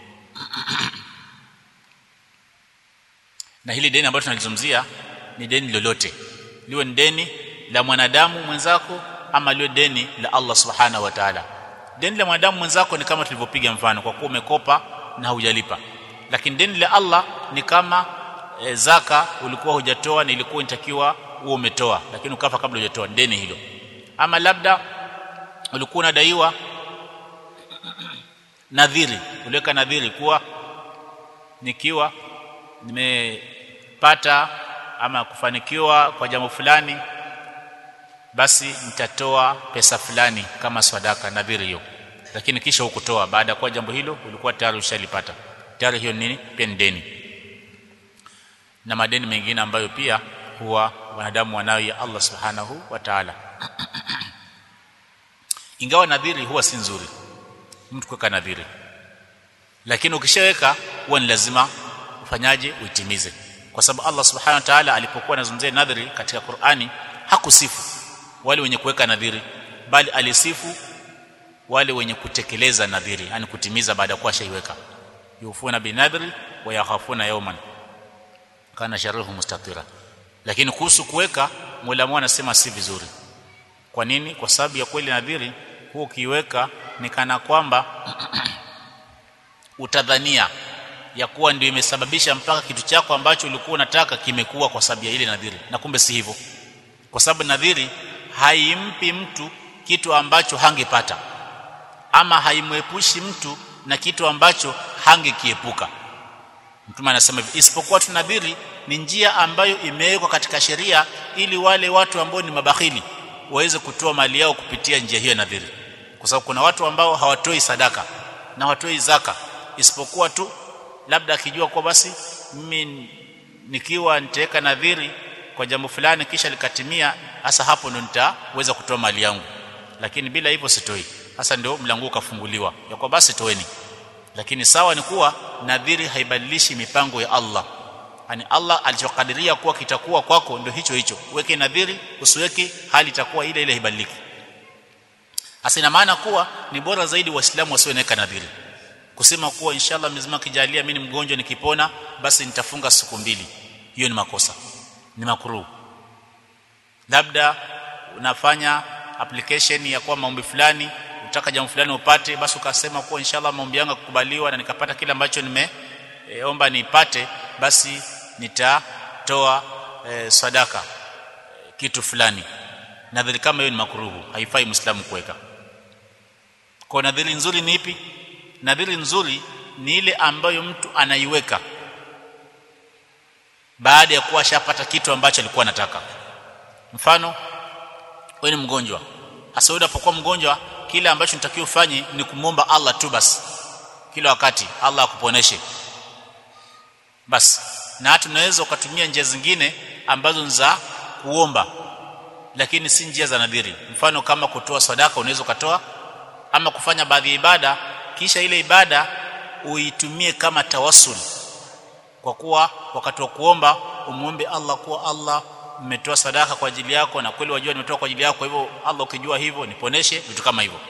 S1: na hili deni ambalo tunalizungumzia ni deni lolote liwe ni deni la mwanadamu mwenzako ama liwe deni la Allah subhanahu wa ta'ala deni la mwanadamu mwenzako ni kama tulivyopiga mfano kwa kuwa umekopa na hujalipa lakini deni la Allah ni kama e, zaka ulikuwa hujatoa na ilikuwa inatakiwa uwe umetoa lakini ukafa kabla hujatoa deni hilo ama labda ulikuwa unadaiwa nadhiri uliweka nadhiri kuwa nikiwa nimepata ama kufanikiwa kwa jambo fulani basi nitatoa pesa fulani kama sadaka nadhiri hiyo lakini kisha hukutoa baada ya kuwa jambo hilo ulikuwa tayari ushalipata tayari hiyo nini pia ni deni na madeni mengine ambayo pia huwa wanadamu wanayo ya Allah subhanahu wa ta'ala ingawa nadhiri huwa si nzuri mtu kuweka nadhiri lakini ukishaweka huwa ni lazima ufanyaje uitimize kwa sababu Allah subhanahu wa ta'ala alipokuwa anazungumzia nadhiri katika Qur'ani hakusifu wale wenye kuweka nadhiri bali alisifu wale wenye kutekeleza nadhiri yani kutimiza baada ya kuwa shaiweka yufuna binadhri wa yakhafuna yawman kana sharruhu mustatira lakini kuhusu kuweka Mola mwana anasema si vizuri kwa nini kwa sababu ya kweli nadhiri huo ukiweka ni kana kwamba utadhania ya kuwa ndio imesababisha mpaka kitu chako ambacho ulikuwa unataka kimekuwa kwa sababu ya ile nadhiri na kumbe si hivyo kwa sababu nadhiri haimpi mtu kitu ambacho hangepata ama haimwepushi mtu na kitu ambacho hangekiepuka mtume anasema hivi isipokuwa tunadhiri ni njia ambayo imewekwa katika sheria ili wale watu ambao ni mabakhili waweze kutoa mali yao kupitia njia hiyo nadhiri kwa sababu kuna watu ambao hawatoi sadaka na hawatoi zaka isipokuwa tu labda akijua kwa basi mimi nikiwa nitaweka nadhiri kwa jambo fulani kisha likatimia hasa hapo ndo nitaweza kutoa mali yangu lakini bila hivyo sitoi hasa ndio mlango ukafunguliwa ya kwa basi toeni lakini sawa ni kuwa nadhiri haibadilishi mipango ya Allah yani Allah alichokadiria kuwa kitakuwa kwako ndio hicho hicho uweke nadhiri usiweke hali itakuwa ile ile haibadiliki hasa ina maana kuwa ni bora zaidi waislamu wasiwe naweka nadhiri kusema kuwa inshallah mzima kijalia mimi ni mgonjwa nikipona basi nitafunga siku mbili hiyo ni makosa ni makruh labda unafanya application ya kwa maombi fulani utaka jambo fulani upate basi ukasema kuwa inshallah maombi yangu kukubaliwa na nikapata kile ambacho nimeomba e, nipate basi nitatoa e, sadaka e, kitu fulani nadhiri kama hiyo ni makruhu haifai muislamu kuweka kwa nadhiri nzuri ni ipi nadhiri nzuri ni ile ambayo mtu anaiweka baada ya kuwa ashapata kitu ambacho alikuwa anataka mfano wewe ni mgonjwa hasa unapokuwa mgonjwa kile ambacho nitakiwa ufanye ni kumwomba Allah tu basi kila wakati Allah akuponeshe basi na hata unaweza ukatumia njia zingine ambazo ni za kuomba lakini si njia za nadhiri mfano kama kutoa sadaka unaweza ukatoa ama kufanya baadhi ya ibada kisha ile ibada uitumie kama tawassul kwa kuwa wakati wa kuomba umuombe Allah kuwa Allah nimetoa sadaka kwa ajili yako na kweli wajua nimetoa kwa ajili yako kwa hivyo Allah ukijua hivyo niponeshe vitu kama hivyo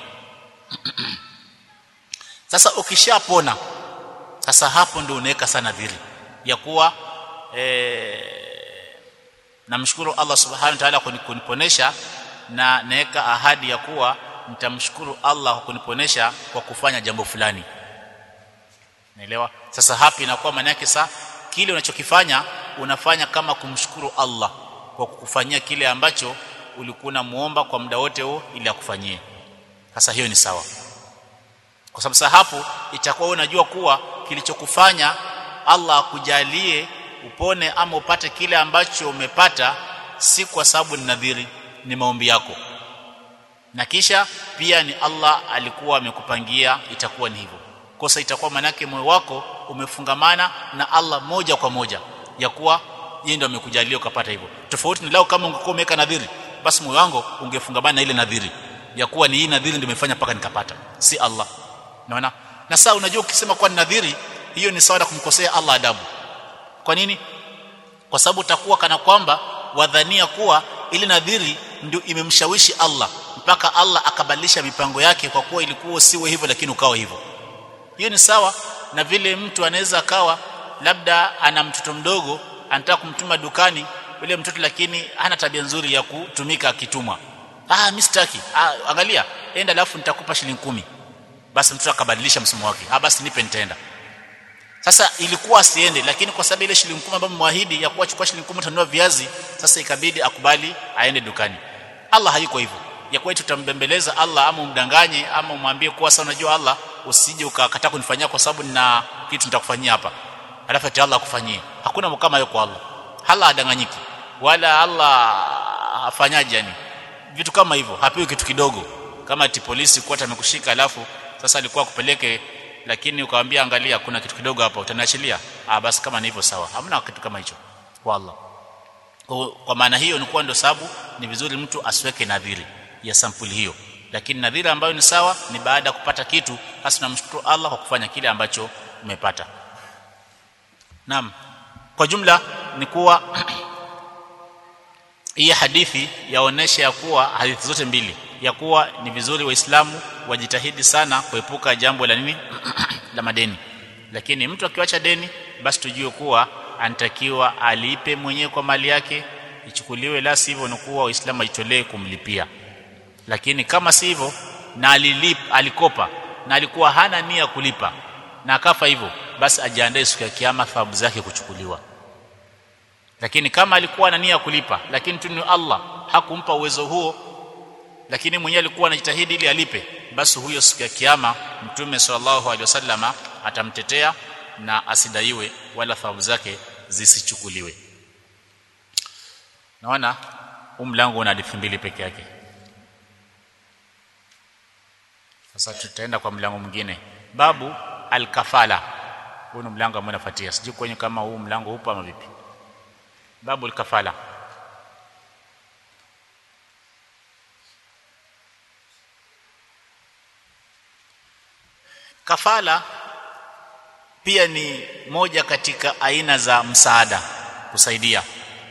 S1: sasa ukishapona sasa hapo ndio unaweka sana dhiri ya kuwa e, namshukuru Allah subhanahu wa ta'ala kuniponesha na naweka ahadi ya kuwa nitamshukuru Allah kwa kuniponesha kwa kufanya jambo fulani naelewa sasa hapa inakuwa maana yake saa kile unachokifanya unafanya kama kumshukuru Allah kwa kukufanyia kile ambacho ulikuwa unamuomba kwa muda wote huo ili akufanyie sasa hiyo ni sawa kwa sababu sasa hapo itakuwa unajua kuwa kilichokufanya Allah akujalie upone ama upate kile ambacho umepata si kwa sababu ni nadhiri ni maombi yako na kisha pia ni Allah alikuwa amekupangia itakuwa ni hivyo kosa itakuwa manake moyo wako umefungamana na Allah moja kwa moja ya kuwa yeye ndio amekujalia ukapata hivyo tofauti ni lao kama ungekuwa umeweka nadhiri basi moyo wangu ungefungamana na ile nadhiri ya kuwa ni hii nadhiri ndio imefanya mpaka nikapata si Allah unaona na sasa unajua ukisema kwa nadhiri hiyo ni sawa na kumkosea Allah adabu kwa nini kwa sababu utakuwa kana kwamba wadhania kuwa ile nadhiri ndio imemshawishi Allah mpaka Allah akabadilisha mipango yake kwa kuwa ilikuwa usiwe hivyo lakini ukawa hivyo hiyo ni sawa na vile mtu anaweza akawa labda ana mtoto mdogo anataka kumtuma dukani yule mtoto lakini hana tabia nzuri ya kutumika akitumwa ah mimi sitaki ah, angalia enda alafu nitakupa shilingi kumi basi mtoto akabadilisha msimamo wake ah basi nipe nitaenda sasa ilikuwa asiende lakini kwa sababu ile shilingi 10 ambayo mwahidi ya kuwa chukua shilingi 10 utanunua viazi sasa ikabidi akubali aende dukani Allah hayuko hivyo ya kuwa tutambembeleza Allah ama umdanganye ama umwambie kuwa sasa unajua Allah usije ukakataa kunifanyia kwa sababu nina kitu nitakufanyia hapa alafu ati Allah akufanyie hakuna kama hiyo kwa Allah Allah adanganyiki wala Allah afanyaje yani vitu kama hivyo hapewi kitu kidogo kama ati polisi kwa amekushika alafu sasa alikuwa kupeleke lakini ukamwambia angalia kuna kitu kidogo hapa utaniachilia ah basi kama ni hivyo sawa hamna kitu kama hicho kwa Allah kwa, kwa maana hiyo ni kuwa ndio sababu ni vizuri mtu asiweke nadhiri ya sampuli hiyo lakini nadhiri ambayo ni sawa ni baada ya kupata kitu hasa tunamshukuru Allah kwa kufanya kile ambacho umepata Naam kwa jumla ni kuwa hii hadithi yaonesha ya kuwa hadithi zote mbili ya kuwa ni vizuri waislamu wajitahidi sana kuepuka jambo la nini la madeni lakini mtu akiwacha deni basi tujue kuwa anatakiwa alipe mwenyewe kwa mali yake ichukuliwe la sivyo ni kuwa waislamu ajitolee kumlipia lakini kama si hivyo na alilip alikopa na alikuwa hana nia kulipa na akafa hivyo basi ajiandae siku ya kiyama thawabu zake kuchukuliwa lakini kama alikuwa na nia kulipa lakini tu ni Allah hakumpa uwezo huo lakini mwenyewe alikuwa anajitahidi ili alipe basi huyo siku ya kiyama mtume sallallahu alaihi wasallama atamtetea na asidaiwe wala thawabu zake zisichukuliwe naona huu mlango una hadithi mbili peke yake sasa tutaenda kwa mlango mwingine babu alkafala huu ni mlango ambao unafuatia sijui kwenye kama huu mlango upo ama vipi babu alkafala kafala pia ni moja katika aina za msaada kusaidia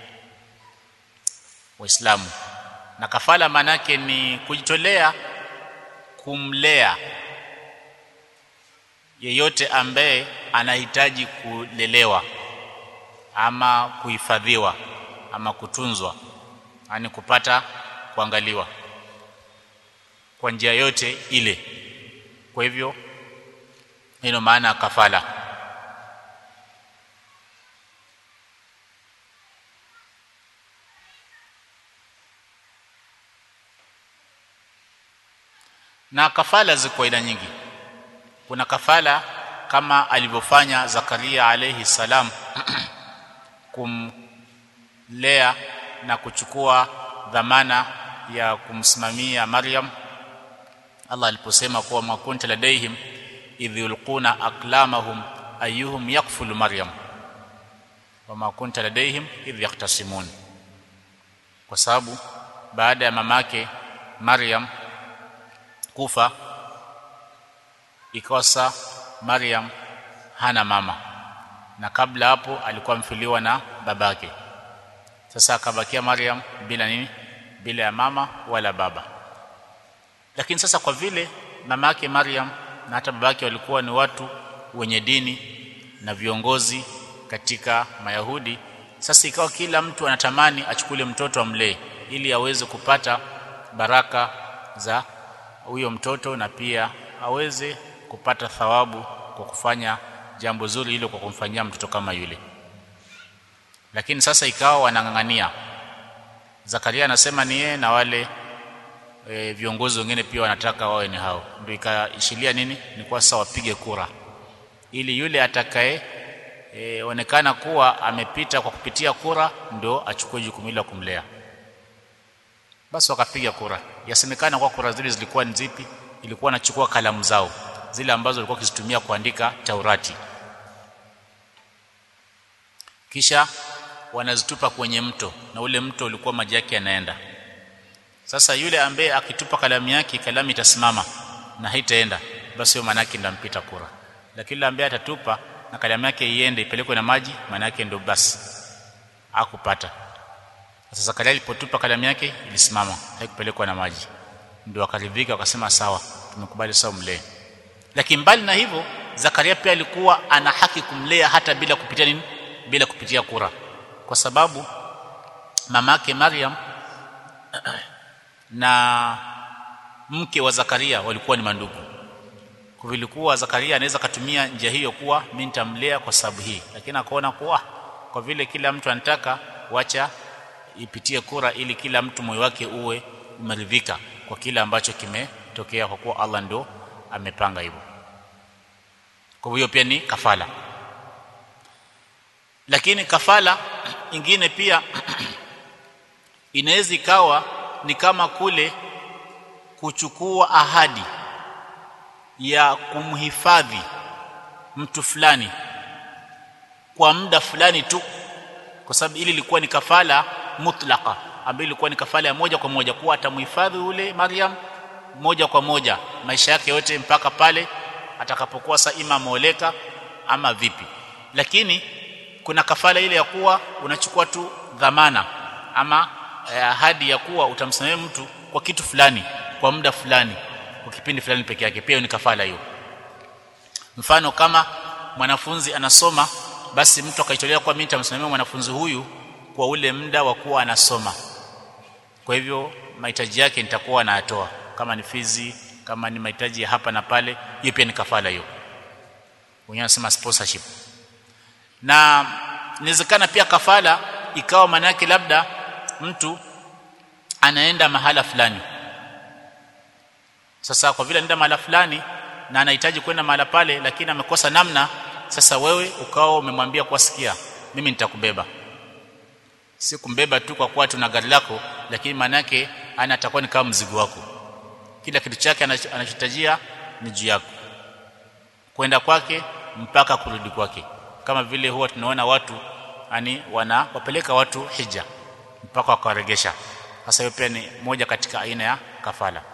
S1: waislamu na kafala manake ni kujitolea kumlea yeyote ambaye anahitaji kulelewa ama kuhifadhiwa ama kutunzwa yani kupata kuangaliwa kwa njia yote ile kwa hivyo hilo maana kafala na kafala ziko aina nyingi kuna kafala kama alivyofanya Zakaria alayhi salam kumlea na kuchukua dhamana ya kumsimamia Maryam Allah aliposema kuwa makunta ladaihim idh yulquna aqlamahum ayyuhum yakfulu Maryam wama kunta ladaihim idh yahtasimun kwa sababu baada ya mamake Maryam kufa ikawa Maryam hana mama na kabla hapo alikuwa mfiliwa na babake sasa akabakia Maryam bila nini bila ya mama wala baba lakini sasa kwa vile mama yake Maryam na hata babake walikuwa ni watu wenye dini na viongozi katika Mayahudi sasa ikawa kila mtu anatamani achukule mtoto amlee ili aweze kupata baraka za huyo mtoto na pia aweze kupata thawabu kwa kufanya jambo zuri hilo kwa kumfanyia mtoto kama yule lakini sasa ikawa wanang'ang'ania Zakaria anasema ni yeye na wale e, viongozi wengine pia wanataka wawe ni hao ndio ikaishilia nini ni kwa sasa wapige kura ili yule atakaye e, onekana kuwa amepita kwa kupitia kura ndio achukue jukumu la kumlea basi wakapiga kura yasemekana kwa kura zile zilikuwa ni zipi ilikuwa nachukua kalamu zao zile ambazo walikuwa kizitumia kuandika Taurati kisha wanazitupa kwenye mto na ule mto ulikuwa maji yake yanaenda sasa yule ambaye akitupa kalamu yake kalamu itasimama na haitaenda basi hiyo maana yake ndampita kura lakini yule ambaye atatupa na kalamu yake iende ipelekwe na maji maana yake ndio basi akupata sasa Zakaria alipotupa kalamu yake ilisimama haikupelekwa na maji ndio akaridhika akasema sawa tumekubali sawa mlee lakini mbali na hivyo Zakaria pia alikuwa ana haki kumlea hata bila kupitia nini bila kupitia kura kwa sababu mamake Maryam na mke wa Zakaria walikuwa ni mandugu kwa vilikuwa Zakaria anaweza katumia njia hiyo kuwa mimi nitamlea kwa sababu hii lakini akaona kuwa kwa vile kila mtu anataka wacha ipitie kura ili kila mtu moyo wake uwe umeridhika kwa kile ambacho kimetokea kwa kuwa Allah ndo amepanga hivyo kwa hiyo pia ni kafala lakini kafala ingine pia inaweza ikawa ni kama kule kuchukua ahadi ya kumhifadhi mtu fulani kwa muda fulani tu kwa sababu ili ilikuwa ni kafala mutlaka ambayo ilikuwa ni kafala ya moja kwa moja kuwa atamhifadhi ule Maryam moja kwa moja maisha yake yote mpaka pale atakapokuwa sa ima ameoleka ama vipi lakini kuna kafala ile ya kuwa unachukua tu dhamana ama ahadi ya kuwa utamsamehe mtu kwa kitu fulani kwa muda fulani kwa kipindi fulani peke yake pia ni kafala hiyo mfano kama mwanafunzi anasoma basi mtu akaitolea kwa mimi nitamsimamia mwanafunzi huyu kwa ule muda wa kuwa anasoma kwa hivyo mahitaji yake nitakuwa nayatoa kama ni fizi kama ni mahitaji ya hapa na pale hiyo pia ni kafala hiyo wenyewe wanasema sponsorship na inawezekana pia kafala ikawa maana yake labda mtu anaenda mahala fulani sasa kwa vile anaenda mahala fulani na anahitaji kwenda mahala pale lakini amekosa namna sasa wewe ukawa umemwambia kwa sikia mimi nitakubeba si kumbeba tu kwa kuwa tuna gari lako lakini maana yake ana atakuwa ni kama mzigo wako kila kitu chake anachohitajia ni juu yako kwenda kwake mpaka kurudi kwake kama vile huwa tunaona watu yani wanawapeleka watu hija mpaka wakawaregesha sasa hiyo pia ni moja katika aina ya kafala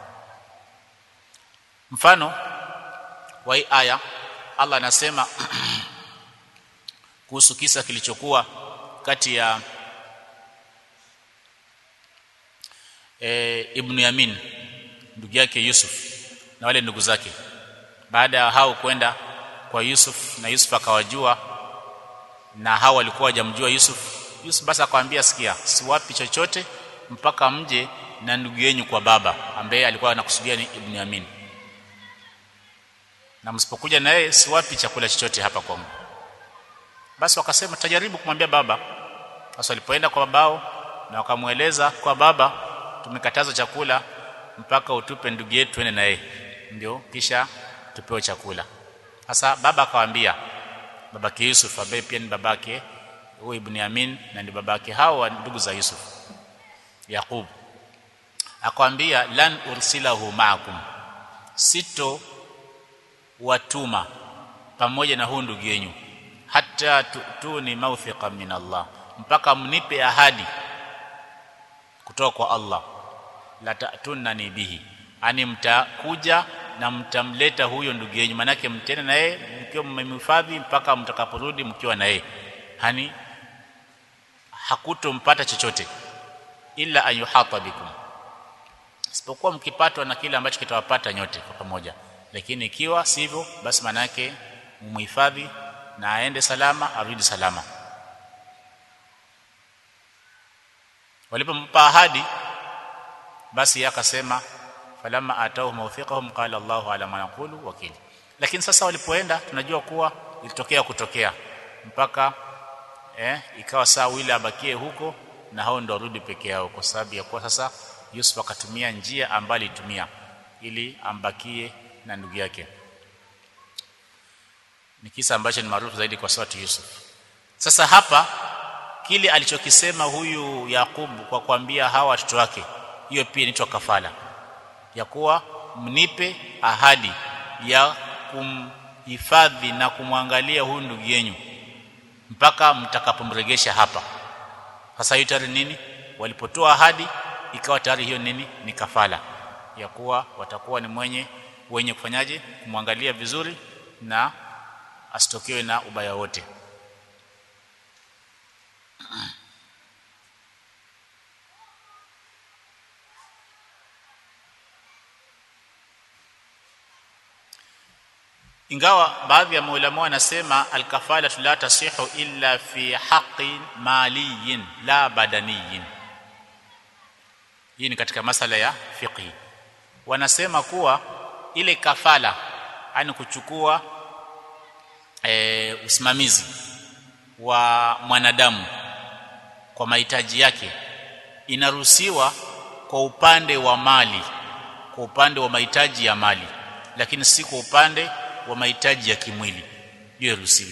S1: mfano wa hii aya Allah anasema kuhusu kisa kilichokuwa kati ya e, Ibn Yamin ndugu yake Yusuf na wale ndugu zake baada ya hao kwenda kwa Yusuf na Yusuf akawajua na hao walikuwa wajamjua Yusuf Yusuf basi akamwambia sikia siwapi chochote mpaka mje na ndugu yenu kwa baba ambaye alikuwa anakusudia ni Ibn Yamin na msipokuja na yeye siwapi chakula chochote hapa kwangu basi wakasema tajaribu kumwambia baba sasa walipoenda kwa babao na wakamweleza kwa baba tumekataza chakula mpaka utupe ndugu yetu twende na yeye ndio kisha tupewe chakula sasa baba akawaambia babake Yusuf ambaye pia ni babake huyu Ibn Yamin na ni babake hao ndugu za Yusuf Yaqub akamwambia lan ursilahu ma'akum sito watuma pamoja na huu ndugu yenu hata tutuni mawthiqa min Allah mpaka mnipe ahadi kutoka kwa Allah la tatunani bihi ani mtakuja na mtamleta huyo ndugu yenu manake mtende na yeye mkiwa mmemhifadhi mpaka mtakaporudi mkiwa na yeye hani hakutompata chochote ila ayuhata bikum isipokuwa mkipatwa na kile ambacho kitawapata nyote kwa pamoja lakini ikiwa sivyo basi maana yake mumhifadhi na aende salama arudi salama walipompa ahadi basi akasema falamma atau mawthiqahum qala Allahu ala ma naqulu wakil lakini sasa walipoenda tunajua kuwa ilitokea kutokea mpaka eh ikawa saa wile abakie huko na hao ndo warudi peke yao kwa sababu ya kuwa sasa Yusuf akatumia njia ambayo alitumia ili ambakie na ndugu yake ni kisa ambacho ni maarufu zaidi kwa sauti Yusuf sasa hapa kile alichokisema huyu Yakubu kwa kuambia hawa watoto wake hiyo pia inaitwa kafala ya kuwa mnipe ahadi ya kumhifadhi na kumwangalia huyu ndugu yenu mpaka mtakapomregesha hapa sasa hiyo tayari nini walipotoa ahadi ikawa tayari hiyo nini ni kafala ya kuwa watakuwa ni mwenye wenye kufanyaje kumwangalia vizuri na asitokewe na ubaya wote ingawa baadhi ya maulama wanasema alkafala la tasihu illa fi haqqi maliyin la badaniyin hii ni katika masala ya fiqhi wanasema kuwa ile kafala yani kuchukua e, usimamizi wa mwanadamu kwa mahitaji yake inaruhusiwa kwa upande wa mali kwa upande wa mahitaji ya mali lakini si kwa upande wa mahitaji ya kimwili hiyo iruhusiwi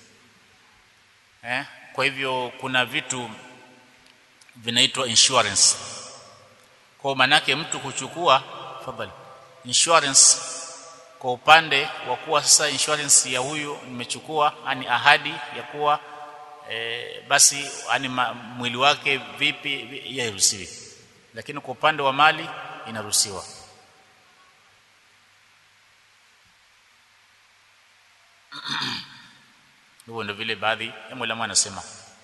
S1: eh kwa hivyo kuna vitu vinaitwa insurance kwa manake mtu kuchukua fadhali insurance kwa upande wa kuwa sasa insurance ya huyu nimechukua ani ahadi ya kuwa e, basi ani mwili wake vipi yairuhusiwi lakini kwa upande wa mali inaruhusiwa hivyo ndio vile baadhi ya mwalimu anasema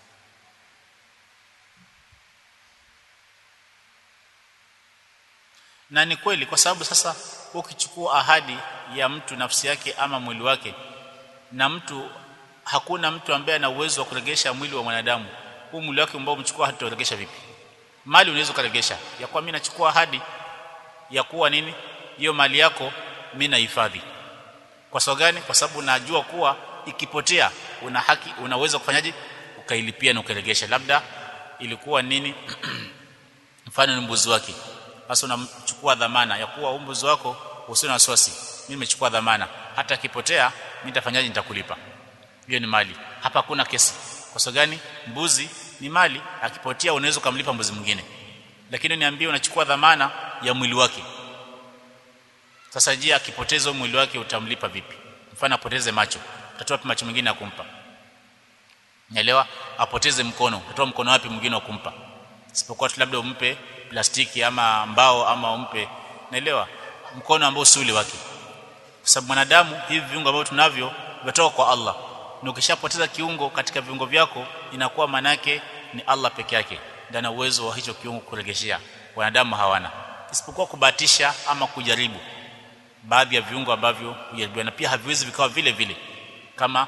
S1: na ni kweli kwa sababu sasa ukichukua ahadi ya mtu nafsi yake ama mwili wake na mtu hakuna mtu ambaye ana uwezo wa kuregesha mwili wa mwanadamu huu mwili wake ambao umechukua hataregesha vipi mali unaweza kuregesha ya kuwa mimi nachukua ahadi ya kuwa nini hiyo mali yako mimi nahifadhi kwa sababu gani kwa sababu najua kuwa ikipotea una haki unaweza kufanyaje ukailipia na ukaregesha labda ilikuwa nini mfano ni mbuzi wake sasa unamchukua dhamana ya kuwa mbuzi wako usio na wasiwasi mimi nimechukua dhamana hata akipotea mimi nitafanyaje nitakulipa hiyo ni mali hapa hakuna kesi kwa sababu gani mbuzi ni mali akipotea unaweza kumlipa mbuzi mwingine lakini niambie unachukua dhamana ya mwili wake sasa je akipoteza mwili wake utamlipa vipi mfano apoteze macho utatoa wapi macho mengine ya kumpa naelewa apoteze mkono utatoa mkono wapi mwingine wa kumpa isipokuwa tu labda umpe plastiki ama mbao ama umpe naelewa mkono ambao si ule wake kwa sababu mwanadamu hivi viungo ambavyo tunavyo vimetoka kwa Allah na ukishapoteza kiungo katika viungo vyako inakuwa manake ni Allah peke yake ndiye ana uwezo wa hicho kiungo kuregeshea wanadamu hawana isipokuwa kubahatisha ama kujaribu baadhi ya viungo ambavyo hujaribiwa na pia haviwezi vikawa vile vile kama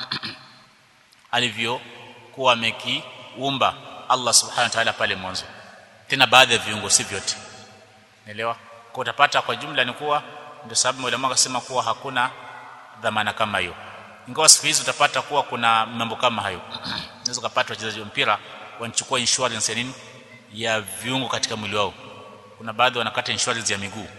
S1: alivyokuwa amekiumba Allah subhanahu wa ta'ala pale mwanzo tena baadhi ya viungo si vyote naelewa kwa utapata kwa jumla ni kuwa ndio sababu mwalimu akasema kuwa hakuna dhamana kama hiyo ingawa siku hizi utapata kuwa kuna mambo kama hayo unaweza kupata wachezaji wa mpira wanachukua insurance ya nini ya viungo katika mwili wao kuna baadhi wanakata insurance ya miguu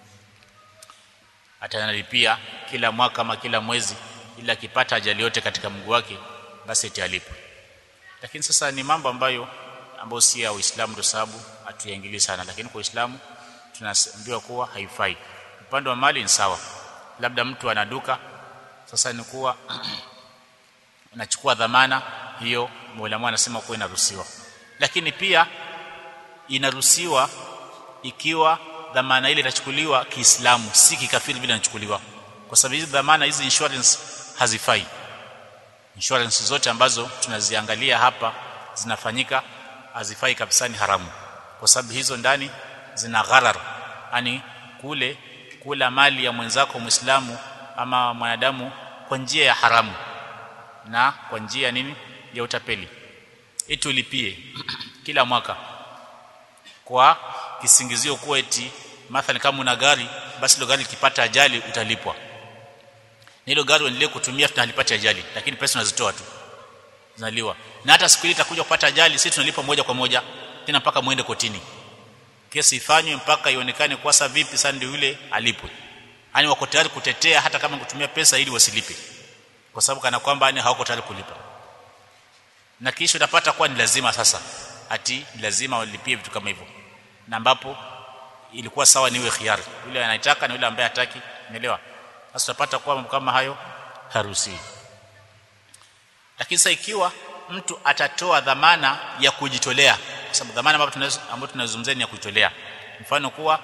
S1: atanalipia kila mwaka ama kila mwezi ila akipata ajali yote katika mguu wake basi italipa lakini sasa ni mambo ambayo ambayo si ya Uislamu ndio sababu hatuyaingilii sana lakini kwa Uislamu tunaambiwa kuwa haifai upande wa mali ni sawa labda mtu ana duka sasa ni kuwa unachukua dhamana hiyo mwalimu anasema kuwa inaruhusiwa lakini pia inaruhusiwa ikiwa dhamana ile itachukuliwa Kiislamu si kikafiri vile inachukuliwa kwa sababu hizi dhamana hizi insurance hazifai insurance zote ambazo tunaziangalia hapa zinafanyika hazifai kabisa ni haramu kwa sababu hizo ndani zina gharar yani kule kula mali ya mwenzako muislamu ama mwanadamu kwa njia ya haramu na kwa njia nini ya utapeli eti ulipie kila mwaka kwa kisingizio kuwa eti mathalan kama una gari basi ile gari likipata ajali utalipwa na hilo gari uendelee kutumia tunalipata ajali lakini pesa unazitoa tu zinaliwa na hata siku ile itakuja kupata ajali sisi tunalipa moja kwa moja tena mpaka muende kotini kesi ifanywe mpaka ionekane kwa sababu vipi sasa ndio yule alipwe yani wako tayari kutetea hata kama kutumia pesa ili wasilipe kwa sababu kana kwamba yani hawako tayari kulipa na kisha utapata kuwa ni lazima sasa ati lazima walipie vitu kama hivyo na ambapo ilikuwa sawa niwe khiari yule anaitaka na yule ambaye hataki umeelewa sasa utapata kuwa mambo kama hayo haruhusiwi lakini sasa ikiwa mtu atatoa dhamana ya kujitolea kwa sababu dhamana ambayo tunaweza ambayo tunazungumzia ni ya kujitolea mfano kuwa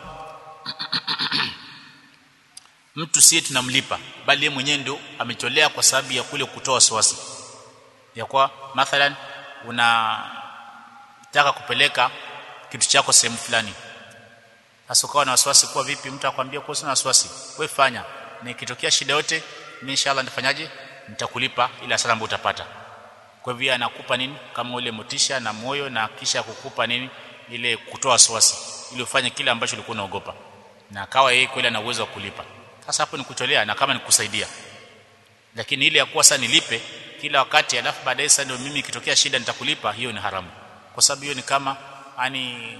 S1: mtu siye tunamlipa bali yeye mwenyewe ndio ametolea kwa sababu ya kule kutoa wasiwasi ya kwa mathalan unataka kupeleka kitu chako sehemu fulani sasa ukawa na wasiwasi kuwa vipi mtu akwambia kwa sina wasiwasi wewe fanya na ikitokea shida yote mimi inshallah nitafanyaje nitakulipa ila salamu utapata kwa hivyo anakupa nini kama ule motisha na moyo na kisha kukupa nini ile kutoa wasiwasi ili ufanye kile ambacho ulikuwa unaogopa na akawa yeye kweli ana uwezo wa kulipa sasa hapo ni kutolea na kama ni kusaidia lakini ile ya kuwa sasa nilipe kila wakati alafu baadaye sasa ndio mimi ikitokea shida nitakulipa hiyo ni haramu kwa sababu hiyo ni kama yani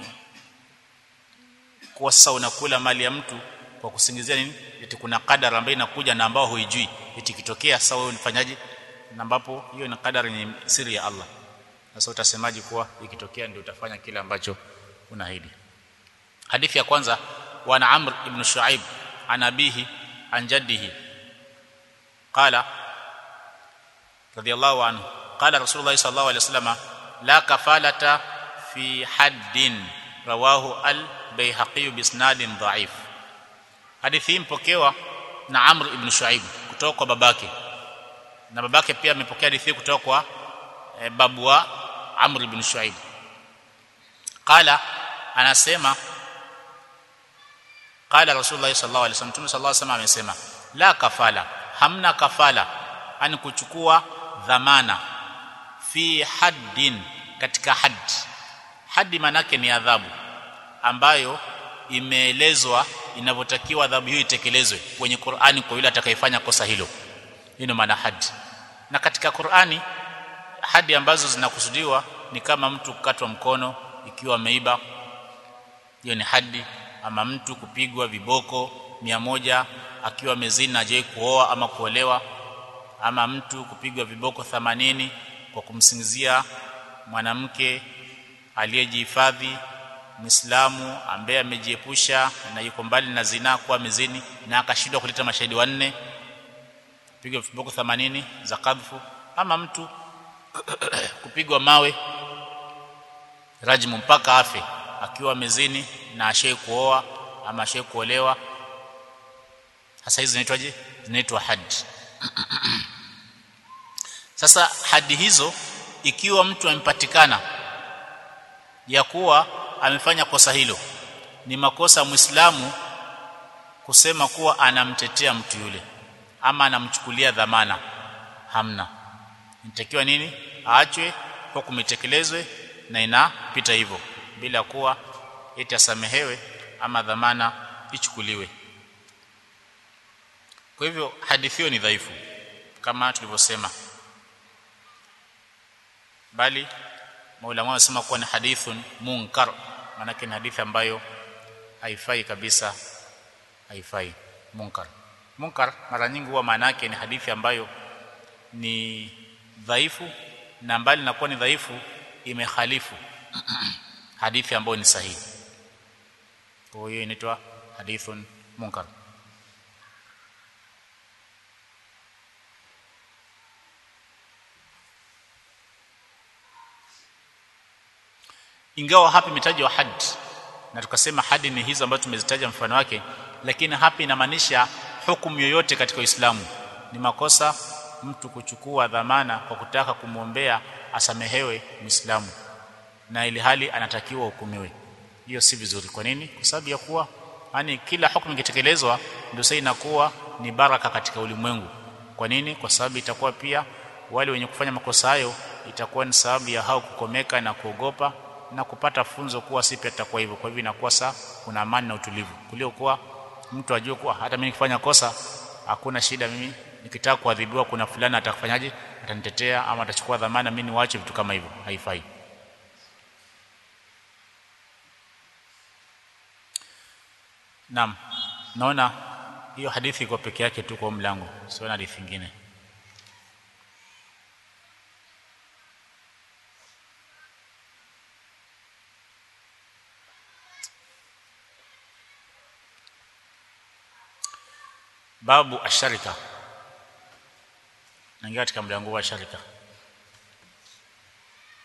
S1: kwa sasa unakula mali ya mtu kwa kusingizia nini eti kuna kadara ambayo inakuja na ambao huijui eti kitokea sasa wewe unifanyaje na ambapo hiyo ni kadara ni siri ya Allah sasa utasemaje kuwa ikitokea ndio utafanya kile ambacho unaahidi hadithi ya kwanza wa Amr ibn Shuaib an abihi an jaddihi qala radiyallahu anhu qala rasulullah sallallahu alaihi wasallam la kafalata fi haddin rawahu al bayhaqi bisnadin dha'if hadithi hii mpokewa na Amr ibn Shuaib kutoka kwa babake na babake pia amepokea hadithi kutoka kwa e, babu wa Amr ibn Shuaib qala anasema qala rasulullah sallallahu alaihi wasallam tume sallallahu alaihi wasallam amesema la kafala hamna kafala ani kuchukua dhamana fi haddin katika hadd haddi manake ni adhabu ambayo imeelezwa inavyotakiwa adhabu hiyo itekelezwe kwenye Qur'ani kwa yule atakayefanya kosa hilo hii maana hadi na katika Qur'ani hadi ambazo zinakusudiwa ni kama mtu kukatwa mkono ikiwa ameiba hiyo ni hadi ama mtu kupigwa viboko mia moja akiwa amezina aje kuoa ama kuolewa ama mtu kupigwa viboko 80 kwa kumsingizia mwanamke aliyejihifadhi Muislamu ambaye amejiepusha na yuko mbali na zina kuwa mezini na akashindwa kuleta mashahidi wanne pigwa viboko 80 za kadhfu ama mtu kupigwa mawe rajmu mpaka afe akiwa mezini na ashai kuoa ama ashai kuolewa hasa hizi zinaitwaje zinaitwa hadi sasa hadi hizo ikiwa mtu amepatikana ya kuwa amefanya kosa hilo ni makosa muislamu kusema kuwa anamtetea mtu yule ama anamchukulia dhamana hamna inatakiwa nini aachwe hukumu itekelezwe na inapita hivyo bila kuwa eti asamehewe ama dhamana ichukuliwe kwa hivyo hadithi hiyo ni dhaifu kama tulivyosema bali maulama wanasema kuwa ni hadithun munkar maana ni hadithi ambayo haifai kabisa haifai munkar munkar mara nyingi huwa maana yake ni hadithi ambayo ni dhaifu na mbali na kuwa ni dhaifu imekhalifu hadithi ambayo ni sahihi kwa hiyo inaitwa hadithun munkar ingawa hapa imetajwa had na tukasema hadi ni hizo ambazo tumezitaja mfano wake lakini hapa inamaanisha hukumu yoyote katika Uislamu ni makosa mtu kuchukua dhamana kwa kutaka kumwombea asamehewe Muislamu na ili hali anatakiwa hukumiwe hiyo si vizuri kwa nini kwa sababu ya kuwa yani kila hukumu ikitekelezwa ndio sasa inakuwa ni baraka katika ulimwengu kwa nini kwa sababu itakuwa pia wale wenye kufanya makosa hayo itakuwa ni sababu ya hao kukomeka na kuogopa na kupata funzo kuwa si pia itakuwa hivyo kwa hivyo inakuwa saa kuna amani na utulivu kuliko kuwa mtu ajue kuwa hata mimi nikifanya kosa hakuna shida mimi nikitaka kuadhibiwa kuna fulani atakufanyaje atanitetea ama atachukua dhamana mimi niwaache vitu kama hivyo haifai Naam naona hiyo hadithi iko peke yake tu kwa mlango sio hadithi nyingine babu asharika naingia katika mlango wa sharika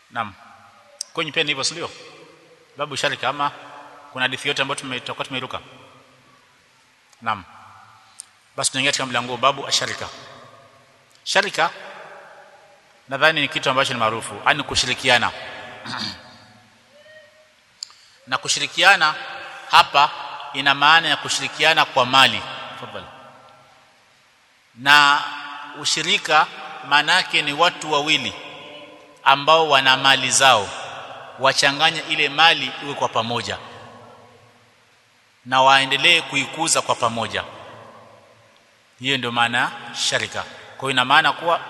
S1: naam kwenye pia ni hivyo sio babu sharika ama kuna hadithi yote ambayo tumetoka tumeiruka naam basi tunaingia katika mlango babu asharika sharika nadhani ni kitu ambacho ni maarufu ani kushirikiana na kushirikiana hapa ina maana ya kushirikiana kwa mali tafadhali na ushirika maana yake ni watu wawili ambao wana mali zao wachanganye ile mali iwe kwa pamoja na waendelee kuikuza kwa pamoja hiyo ndio maana sharika kwa hiyo ina maana kuwa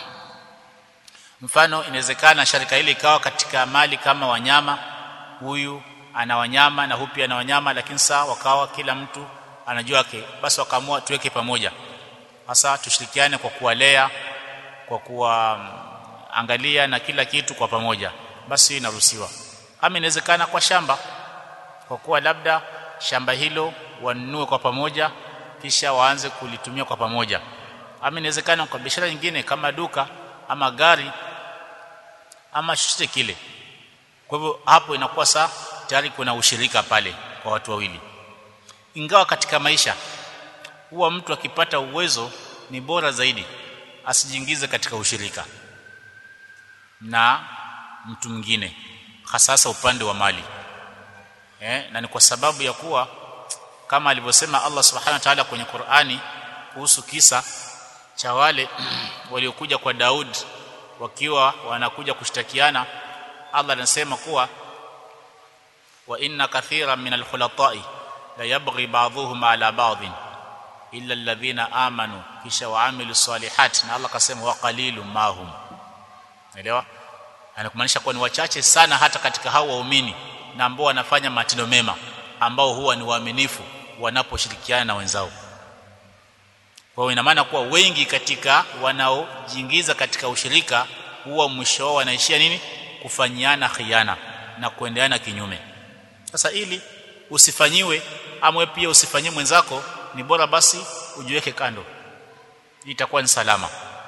S1: mfano inawezekana sharika ile ikawa katika mali kama wanyama huyu ana wanyama na huyu pia ana wanyama lakini saa wakawa kila mtu anajua yake basi wakaamua tuweke pamoja hasa tushirikiane kwa kuwalea kwa kuwaangalia na kila kitu kwa pamoja basi inaruhusiwa ama inawezekana kwa shamba kwa kuwa labda shamba hilo wanunue kwa pamoja kisha waanze kulitumia kwa pamoja ama inawezekana kwa biashara nyingine kama duka ama gari ama chochote kile kwa hivyo hapo inakuwa saa tayari kuna ushirika pale kwa watu wawili ingawa katika maisha huwa mtu akipata uwezo ni bora zaidi asijiingize katika ushirika na mtu mwingine hasasa upande wa mali eh, na ni kwa sababu ya kuwa kama alivyosema Allah subhanahu wa ta'ala kwenye Qur'ani kuhusu kisa cha wale waliokuja kwa Daud wakiwa wanakuja kushtakiana Allah anasema kuwa wa inna kathiran min al-khulata'i la yabghi ba'dhuhum ala ba'dhin illa alladhina amanu kisha waamilu salihat na Allah kasema wa qalilum mahum elewa anakumaanisha kuwa ni wachache sana hata katika hao waumini na ambao wanafanya matendo mema ambao huwa ni waaminifu wanaposhirikiana na wenzao kwa hiyo ina maana kuwa wengi katika wanaojiingiza katika ushirika huwa mwisho wao wanaishia nini kufanyiana khiana na kuendeana kinyume sasa ili usifanyiwe amwe pia usifanyie mwenzako ni bora basi ujiweke kando itakuwa ni salama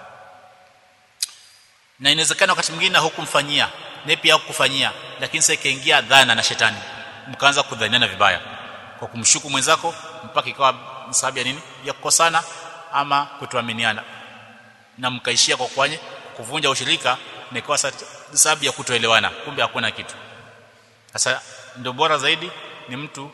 S1: na inawezekana wakati mwingine hukumfanyia na pia hakukufanyia lakini sasa ikaingia dhana na shetani mkaanza kudhaniana vibaya kwa kumshuku mwenzako mpaka ikawa sababu ya nini ya kukosana ama kutoaminiana na mkaishia kwa kwanye kuvunja ushirika na ikawa sababu ya kutoelewana kumbe hakuna kitu sasa ndio bora zaidi ni mtu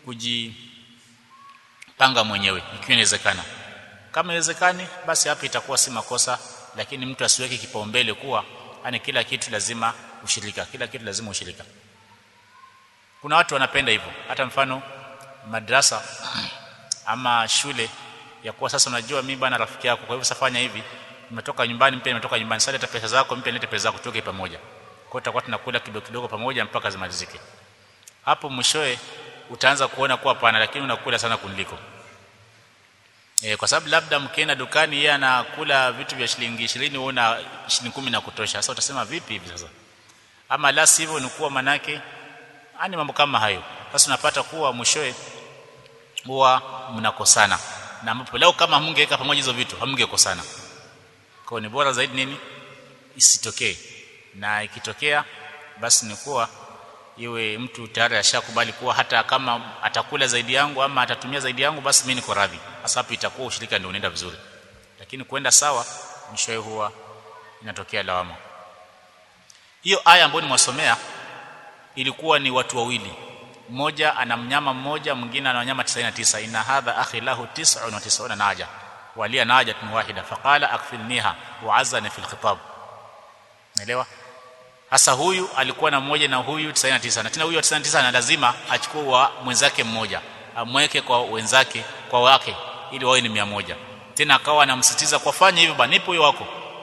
S1: kujipanga mwenyewe ikiwa inawezekana kama inawezekani basi hapa itakuwa si makosa lakini mtu asiweke kipaumbele kuwa yani kila kitu lazima ushirika kila kitu lazima ushirika kuna watu wanapenda hivyo hata mfano madrasa ama shule ya kuwa sasa unajua mimi bana rafiki yako kwa hivyo safanya hivi nimetoka nyumbani mpya nimetoka nyumbani sasa leta pesa zako mpya leta pesa zako tutoke pamoja kwa hiyo tutakuwa tunakula kidogo kidogo pamoja mpaka zimalizike hapo mwishoe utaanza kuona kuwa pana lakini unakula sana kuniliko e, kwa sababu labda mkienda dukani yeye anakula vitu vya shilingi 20 wewe una shilingi 10 na kutosha sasa utasema vipi hivi sasa ama la sivyo ni kuwa manake ani mambo kama hayo sasa unapata kuwa mwishoe huwa mnakosana na ambapo leo kama hamngeweka pamoja hizo vitu hamngekosana kwa ni bora zaidi nini isitokee na ikitokea basi ni kuwa iwe mtu tayari ashakubali kuwa hata kama atakula zaidi yangu ama atatumia zaidi yangu basi mimi niko radhi hasa hapo itakuwa ushirika ndio unaenda vizuri lakini kwenda sawa mwishowe huwa inatokea lawama hiyo aya ambayo nimwasomea ilikuwa ni watu wawili mmoja ana mnyama mmoja mwingine ana wanyama 99 inna hadha akhi lahu 99 naja walia najatun wahida faqala akfilniha wa azana fil khitab naelewa hasa huyu alikuwa na mmoja na huyu 99 na tena huyu 99 na lazima achukue wa mwenzake mmoja amweke kwa wenzake kwa wake ili wawe ni 100 tena akawa anamsitiza kwa fanya hivyo bana nipo huyo wako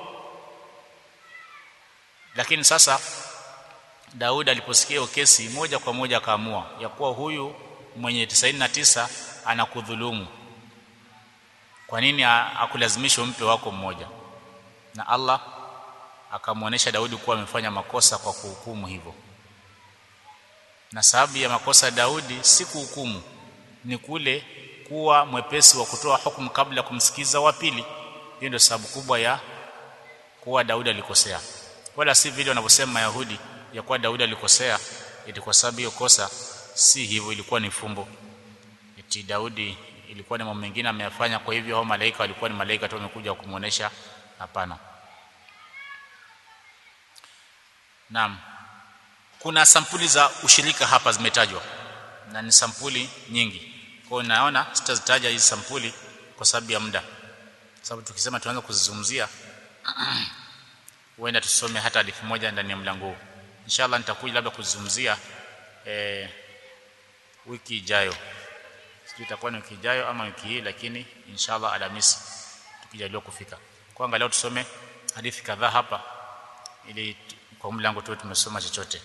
S1: lakini sasa Daudi aliposikia hiyo kesi moja kwa moja akaamua ya kuwa huyu mwenye 99 anakudhulumu kwa nini akulazimisha umpe wako mmoja na Allah akamwonyesha Daudi kuwa amefanya makosa kwa kuhukumu hivyo na sababu ya makosa ya Daudi si kuhukumu ni kule kuwa mwepesi wa kutoa hukumu kabla ya kumsikiza wa pili hiyo ndio sababu kubwa ya kuwa Daudi alikosea wala si vile wanavyosema Mayahudi ya kuwa Daudi alikosea eti kwa sababu hiyo kosa si hivyo ilikuwa ni fumbo eti Daudi ilikuwa ni mambo mengine ameyafanya kwa hivyo hao malaika walikuwa ni malaika tu wamekuja kumuonesha hapana Naam kuna sampuli za ushirika hapa zimetajwa na ni sampuli nyingi kwa hiyo naona sitazitaja hizi sampuli kwa sababu ya muda sababu tukisema tuanze kuzizungumzia huenda tusome hata hadithi moja ndani ya mlango huu inshallah nitakuja labda kuzungumzia eh, wiki ijayo sijui itakuwa ni wiki ijayo ama wiki hii lakini inshallah alhamisi tukijaliwa kufika kwa angalau tusome hadithi kadhaa hapa ili kwa mlango tu tumesoma chochote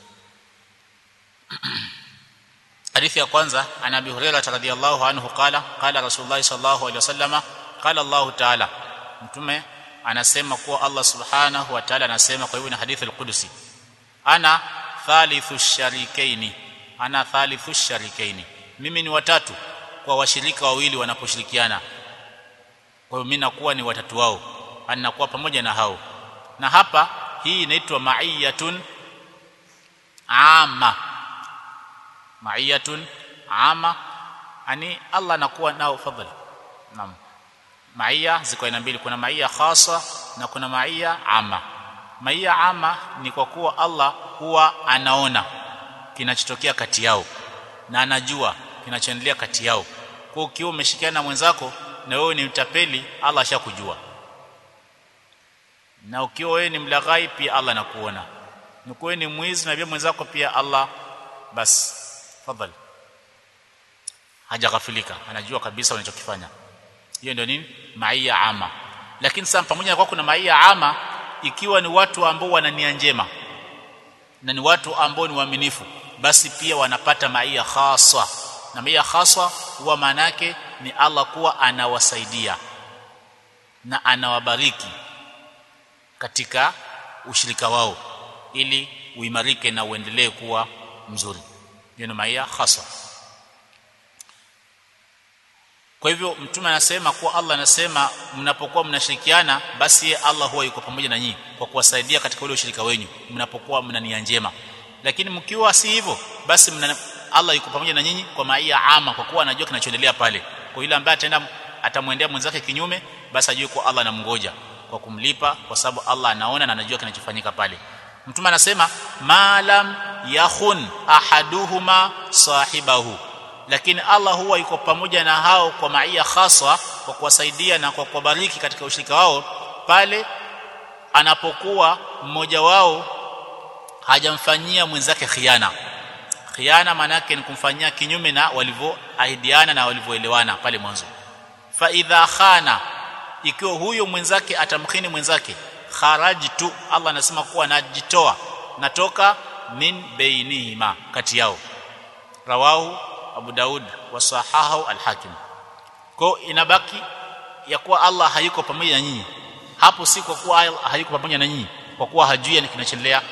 S1: hadithi ya kwanza ana Abi Hurairah radhiyallahu anhu qala qala Rasulullah sallallahu alaihi wasallama qala Allah ta'ala mtume anasema kuwa Allah subhanahu wa ta'ala anasema kwa hivyo ni hadithi al-Qudusi ana thalithu sharikaini ana thalithu sharikaini mimi ni watatu kwa washirika wawili wanaposhirikiana kwa hiyo mimi nakuwa ni watatu wao anakuwa pamoja na hao na hapa hii inaitwa ma'iyatun ama ma'iyatun ama ani Allah anakuwa nao fadhali naam maia ziko aina mbili kuna maia khasa na kuna maia ama maia ama ni kwa kuwa Allah huwa anaona kinachotokea kati yao na anajua kinachoendelea kati yao kwa ukiwa umeshikiana na mwenzako na wewe ni mtapeli Allah ashakujua na ukiwa wewe ni mlaghai pia Allah anakuona ukiwa ni mwizi na pia mwenzako pia Allah basi fadhali hajaghafilika anajua kabisa unachokifanya hiyo ndio nini maia ama lakini sasa pamoja na kwa kuna maia ama ikiwa ni watu ambao wana nia njema na ni watu ambao ni waaminifu basi pia wanapata maia khaswa na maia khaswa huwa maana yake ni Allah kuwa anawasaidia na anawabariki katika ushirika wao ili uimarike na uendelee kuwa mzuri hiyo ni maia khaswa kwa hivyo mtume anasema kuwa Allah anasema mnapokuwa mnashirikiana basi ye Allah huwa yuko pamoja na nyinyi kwa kuwasaidia katika ule ushirika wenu mnapokuwa mna nia njema lakini mkiwa si hivyo basi mna, Allah yuko pamoja na nyinyi kwa maia ama kwa kuwa anajua kinachoendelea pale kwa yule ambaye ataenda atamwendea mwenzake kinyume basi ajue kuwa Allah anamngoja kwa kumlipa kwa sababu Allah anaona na anajua kinachofanyika pale mtume anasema malam yakhun ahaduhuma sahibahu lakini Allah huwa yuko pamoja na hao kwa maia khaswa kwa kuwasaidia na kwa kuwabariki katika ushirika wao pale anapokuwa mmoja wao hajamfanyia mwenzake khiana khiana maana yake ni kumfanyia kinyume na walivyoahidiana na walivyoelewana pale mwanzo fa idha khana ikiwa huyo mwenzake atamkhini mwenzake kharajtu Allah anasema kuwa najitoa natoka min bainihima kati yao rawahu Abu Daud wa sahahu al-Hakim kwa inabaki ya kuwa Allah hayuko pamoja na nyinyi hapo si kwa kuwa hayuko pamoja na nyinyi kwa kuwa hajui kinachoendelea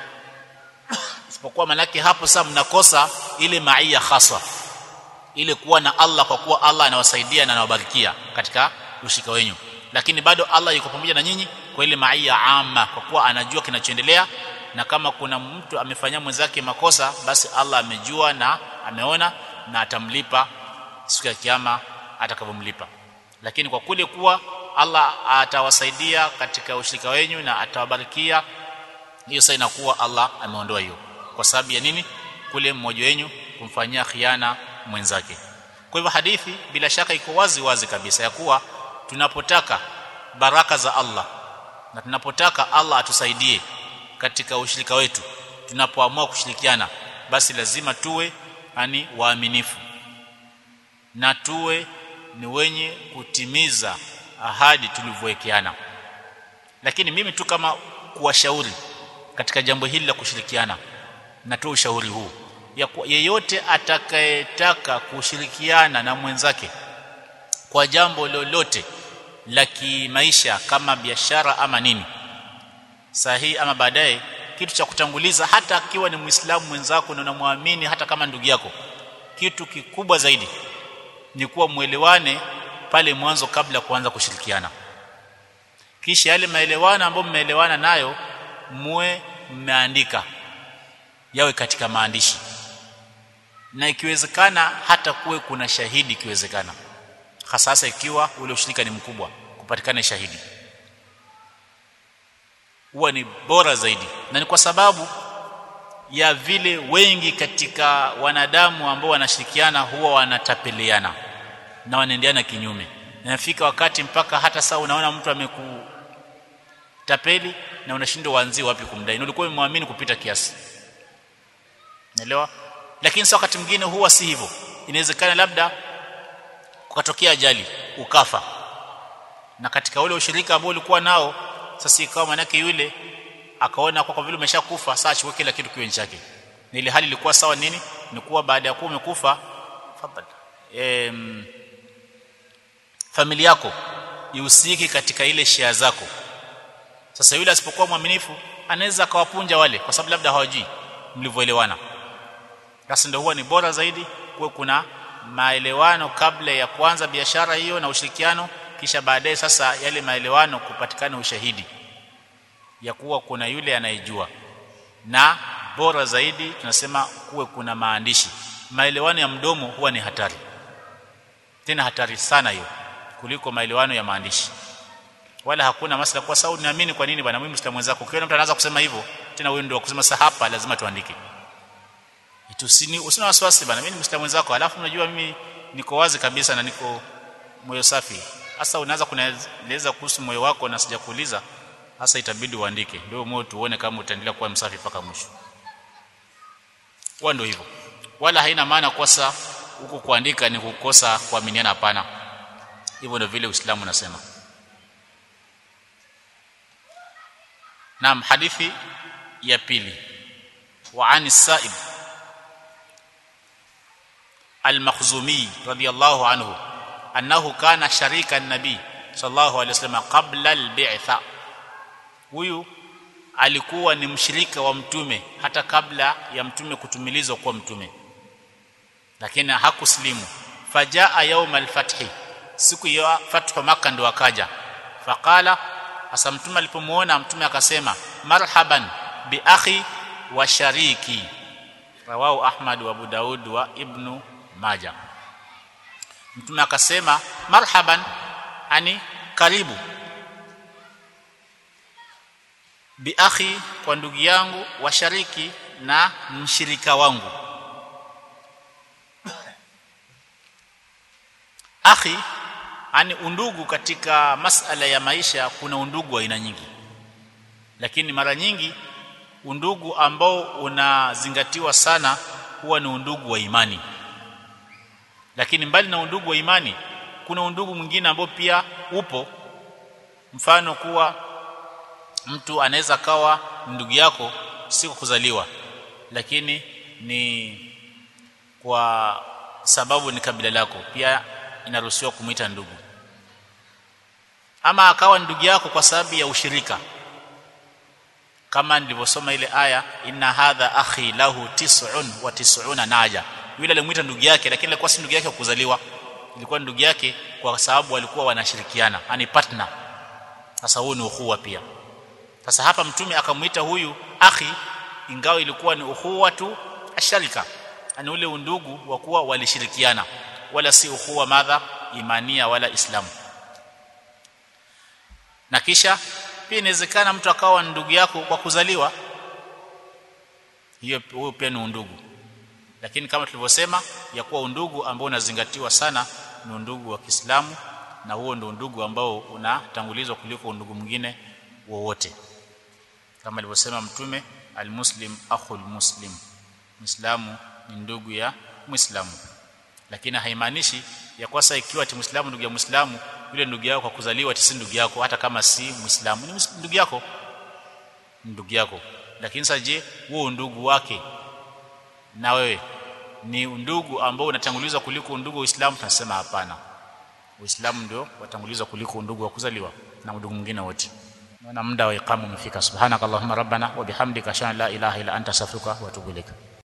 S1: isipokuwa manake hapo sasa mnakosa ile maia khasa ile kuwa na Allah kwa kuwa Allah anawasaidia na anawabarikia katika ushika wenyu lakini bado Allah yuko pamoja na nyinyi kwa ile maia ama kwa kuwa anajua kinachoendelea na kama kuna mtu amefanyia mwenzake makosa basi Allah amejua na ameona na atamlipa siku ya kiyama atakavyomlipa lakini kwa kule kuwa Allah atawasaidia katika ushirika wenyu na atawabarikia hiyo sasa inakuwa Allah ameondoa hiyo kwa sababu ya nini kule mmoja wenyu kumfanyia khiana mwenzake kwa hivyo hadithi bila shaka iko wazi wazi kabisa ya kuwa tunapotaka baraka za Allah na tunapotaka Allah atusaidie katika ushirika wetu tunapoamua kushirikiana basi lazima tuwe ani waaminifu na tuwe ni wenye kutimiza ahadi tulivyowekeana lakini mimi tu kama kuwashauri katika jambo hili la kushirikiana natoa ushauri huu ya yeyote atakayetaka kushirikiana na mwenzake kwa jambo lolote la kimaisha kama biashara ama nini sahihi ama baadaye kitu cha kutanguliza hata akiwa ni muislamu mwenzako na unamwamini hata kama ndugu yako kitu kikubwa zaidi ni kuwa muelewane pale mwanzo kabla kuanza kushirikiana kisha yale maelewano ambayo mmeelewana nayo muwe mmeandika yawe katika maandishi na ikiwezekana hata kuwe kuna shahidi ikiwezekana hasa ikiwa ule ushirika ni mkubwa kupatikana shahidi huwa ni bora zaidi na ni kwa sababu ya vile wengi katika wanadamu ambao wanashirikiana huwa wanatapeliana na wanaendeana kinyume nafika wakati mpaka hata saa unaona mtu amekutapeli na unashindwa uanzie wapi kumdai na ulikuwa umemwamini kupita kiasi naelewa lakini sasa wakati mwingine huwa si hivyo inawezekana labda kukatokea ajali ukafa na katika ule ushirika ambao ulikuwa nao sasa ikawa manake yule akaona kwa, kwa vile umeshakufa sasa achukue kila kitu kiwe chake na ile hali ilikuwa sawa nini ni kuwa baada ya kuwa umekufa fadhali em, familia yako ihusiki katika ile share zako sasa yule asipokuwa mwaminifu anaweza akawapunja wale kwa sababu labda hawajui mlivyoelewana sasa ndio huwa ni bora zaidi kuwe kuna maelewano kabla ya kuanza biashara hiyo na ushirikiano kisha baadaye sasa yale maelewano kupatikana ushahidi ya kuwa kuna yule anayejua na bora zaidi tunasema kuwe kuna maandishi maelewano ya mdomo huwa ni hatari tena hatari sana hiyo kuliko maelewano ya maandishi wala hakuna masala kwa sababu naamini kwa nini bwana mimi mstamu wenzako ukiona mtu anaanza kusema hivyo tena wewe ndio kusema sasa hapa lazima tuandike tusini usina wasiwasi bwana mimi mstamu wenzako alafu unajua mimi niko wazi kabisa na niko moyo safi hasa unaanza kunieleza kuhusu moyo wako na sijakuuliza hasa itabidi uandike ndio moyo tuone kama utaendelea kuwa msafi mpaka mwisho kwa ndio hivyo wala haina maana kosa huku kuandika ni kukosa kuaminiana hapana hivyo ndio vile Uislamu unasema Naam hadithi ya pili wa ani Sa'ib al-Makhzumi radiyallahu anhu annahu kana sharika an-nabi sallallahu alayhi wasallam qabla al-bi'tha huyu alikuwa ni mshirika wa mtume hata kabla ya mtume kutumilizwa kuwa mtume lakini hakuslimu fajaa yaum al-fathi siku ya fathu makkah ndo akaja faqala hasa mtume alipomuona mtume akasema marhaban bi akhi wa shariki rawahu ahmad wa abu daud wa ibnu maja mtume akasema marhaban ani karibu bi akhi kwa ndugu yangu wa shariki na mshirika wangu akhi ani undugu katika masala ya maisha kuna undugu wa aina nyingi lakini mara nyingi undugu ambao unazingatiwa sana huwa ni undugu wa imani lakini mbali na undugu wa imani kuna undugu mwingine ambao pia upo mfano kuwa mtu anaweza kawa ndugu yako si kwa kuzaliwa lakini ni kwa sababu ni kabila lako pia inaruhusiwa kumuita ndugu ama akawa ndugu yako kwa sababu ya ushirika kama nilivyosoma ile aya inna hadha akhi lahu tis'un wa tis'una naja yule alimuita ndugu yake lakini alikuwa si ndugu yake kuzaliwa ilikuwa ndugu yake kwa sababu walikuwa wanashirikiana ani partner sasa huyu ni ukhuwa pia sasa hapa mtume akamuita huyu akhi ingawa ilikuwa ni ukhuwa tu asharika ani ule undugu wa kuwa walishirikiana wala si ukhuwa madha imania wala islamu na kisha pia inawezekana mtu akawa ndugu yako kwa kuzaliwa hiyo huyo pia ni undugu lakini kama tulivyosema ya kuwa undugu ambao unazingatiwa sana ni undugu wa Kiislamu na huo ndio undugu ambao unatangulizwa kuliko undugu mwingine wowote kama alivyosema mtume almuslim akhul muslim muislamu ni ndugu ya muislamu lakini haimaanishi ya kwasa ikiwa ati muislamu ndugu ya muislamu yule ndugu yako kwa kuzaliwa si ndugu yako hata kama si muislamu ni ndugu yako ndugu yako lakini sasa je huo ndugu wake na wewe ni ndugu ambao unatangulizwa kuliko ndugu wa Uislamu tunasema hapana Uislamu ndio watangulizwa kuliko ndugu wa kuzaliwa na ndugu mwingine wote naona muda wa iqamu umefika subhanakallahumma rabbana wa bihamdika ashhadu an la ilaha illa anta astaghfiruka wa atubu ilaik